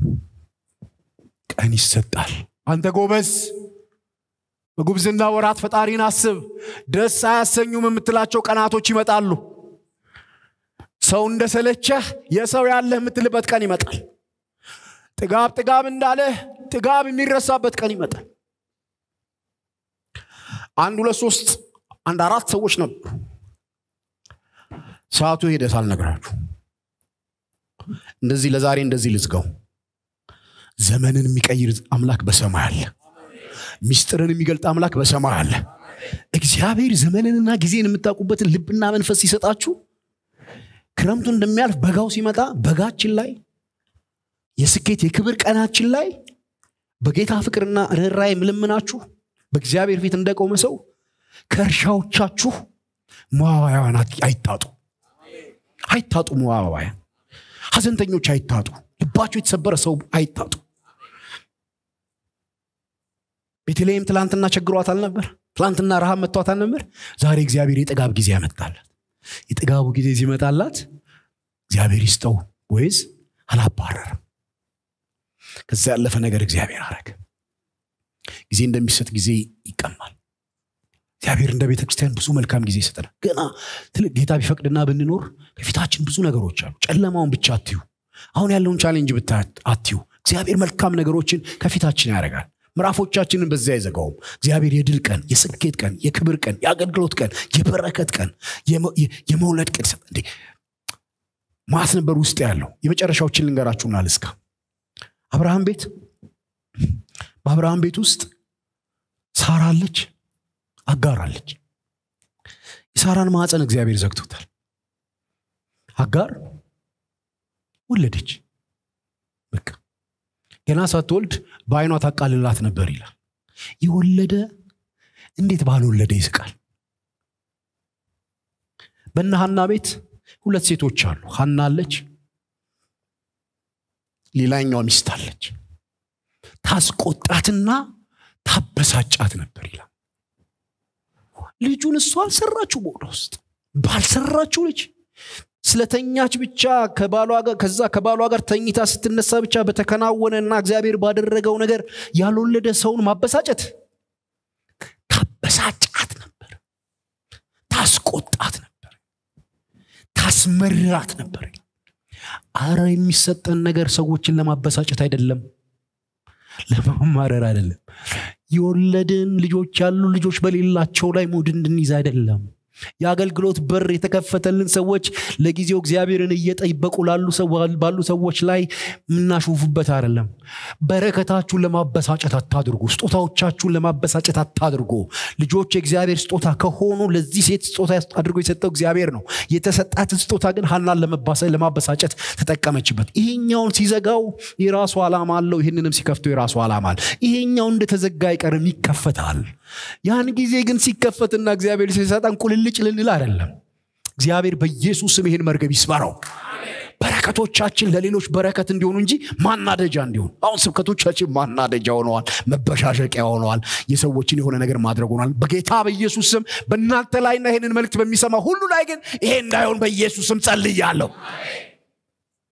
ቀን ይሰጣል አንተ ጎበዝ በጉብዝና ወራት ፈጣሪን አስብ ደስ አያሰኙም የምትላቸው ቀናቶች ይመጣሉ ሰው እንደሰለቸህ የሰው ያለህ የምትልበት ቀን ይመጣል ጥጋብ ጥጋብ እንዳለህ ጥጋብ የሚረሳበት ቀን ይመጣል አንድ ሁለት ሶስት አንድ አራት ሰዎች ነበሩ ሰዓቱ ሄደ ሳልነግራችሁ እንደዚህ ለዛሬ እንደዚህ ልዝጋው ዘመንን የሚቀይር አምላክ በሰማይ አለ ሚስጥርን የሚገልጥ አምላክ በሰማይ አለ እግዚአብሔር ዘመንንና ጊዜን የምታውቁበትን ልብና መንፈስ ሲሰጣችሁ ክረምቱ እንደሚያልፍ በጋው ሲመጣ በጋችን ላይ የስኬት የክብር ቀናችን ላይ በጌታ ፍቅርና ርኅራይ ምልምናችሁ በእግዚአብሔር ፊት እንደቆመ ሰው ከእርሻዎቻችሁ መዋባያን አይታጡ አይታጡ መዋባያን ሀዘንተኞች አይታጡ ልባቸው የተሰበረ ሰው አይታጡ ቤተልሔም ትላንትና ቸግሯት አልነበር ትላንትና ረሃብ መጥቷት አልነበር ዛሬ እግዚአብሔር የጥጋብ ጊዜ ያመጣላት የጥጋቡ ጊዜ ሲመጣላት እግዚአብሔር ይስጠው ወይዝ አላባረርም ከዛ ያለፈ ነገር እግዚአብሔር አረግ ጊዜ እንደሚሰጥ ጊዜ ይቀማል እግዚአብሔር እንደ ቤተ ክርስቲያን ብዙ መልካም ጊዜ ይሰጠናል ገና ትልቅ ጌታ ቢፈቅድና ብንኖር ከፊታችን ብዙ ነገሮች አሉ ጨለማውን ብቻ አትዩ አሁን ያለውን ቻሌንጅ ብታ አትዩ እግዚአብሔር መልካም ነገሮችን ከፊታችን ያደርጋል ምዕራፎቻችንን በዚያ አይዘጋውም እግዚአብሔር የድል ቀን የስኬት ቀን የክብር ቀን የአገልግሎት ቀን የበረከት ቀን የመውለድ ቀን እንዴ ማት ነበር ውስጥ ያለው የመጨረሻዎችን ልንገራችሁና ልስካ አብርሃም ቤት በአብርሃም ቤት ውስጥ ሳራ አለች አጋር አለች የሳራን ማዕፀን እግዚአብሔር ዘግቶታል አጋር ወለደች በቃ ገና ሳትወልድ በአይኗ ታቃልላት ነበር ይላል የወለደ እንዴት ባልወለደ ይስቃል በነ ሀና ቤት ሁለት ሴቶች አሉ ሀና አለች ሌላኛዋ ሚስት አለች ታስቆጣትና ታበሳጫት ነበር ይላል ልጁን እሷ አልሰራችው በሆዷ ውስጥ ባልሰራችው ልጅ ስለተኛች ብቻ ከባሏ ጋር ከዛ ከባሏ ጋር ተኝታ ስትነሳ ብቻ በተከናወነ እና እግዚአብሔር ባደረገው ነገር ያልወለደ ሰውን ማበሳጨት ታበሳጫት ነበር ታስቆጣት ነበር ታስመራት ነበር አረ የሚሰጠን ነገር ሰዎችን ለማበሳጨት አይደለም ለማማረር አይደለም የወለድን ልጆች ያሉ ልጆች በሌላቸው ላይ ሙድ እንድንይዝ አይደለም የአገልግሎት በር የተከፈተልን ሰዎች ለጊዜው እግዚአብሔርን እየጠበቁ ባሉ ሰዎች ላይ የምናሾፉበት አይደለም በረከታችሁን ለማበሳጨት አታድርጉ ስጦታዎቻችሁን ለማበሳጨት አታድርጉ ልጆች የእግዚአብሔር ስጦታ ከሆኑ ለዚህ ሴት ስጦታ አድርጎ የሰጠው እግዚአብሔር ነው የተሰጣትን ስጦታ ግን ሀናን ለማበሳጨት ተጠቀመችበት ይሄኛውን ሲዘጋው የራሱ ዓላማ አለው ይህንንም ሲከፍተው የራሱ ዓላማ አለ ይሄኛው እንደተዘጋ አይቀርም ይከፈታል ያን ጊዜ ግን ሲከፈትና እግዚአብሔር ሲሰጠን ቁልልጭ ልንል አይደለም እግዚአብሔር በኢየሱስ ስም ይህን መርገብ ይስበረው በረከቶቻችን ለሌሎች በረከት እንዲሆኑ እንጂ ማናደጃ እንዲሆኑ አሁን ስብከቶቻችን ማናደጃ ሆነዋል መበሻሸቂያ ሆነዋል የሰዎችን የሆነ ነገር ማድረግ ሆኗል በጌታ በኢየሱስ ስም በእናንተ ላይና ይህንን መልክት በሚሰማ ሁሉ ላይ ግን ይሄ እንዳይሆን በኢየሱስ ስም ጸልያለሁ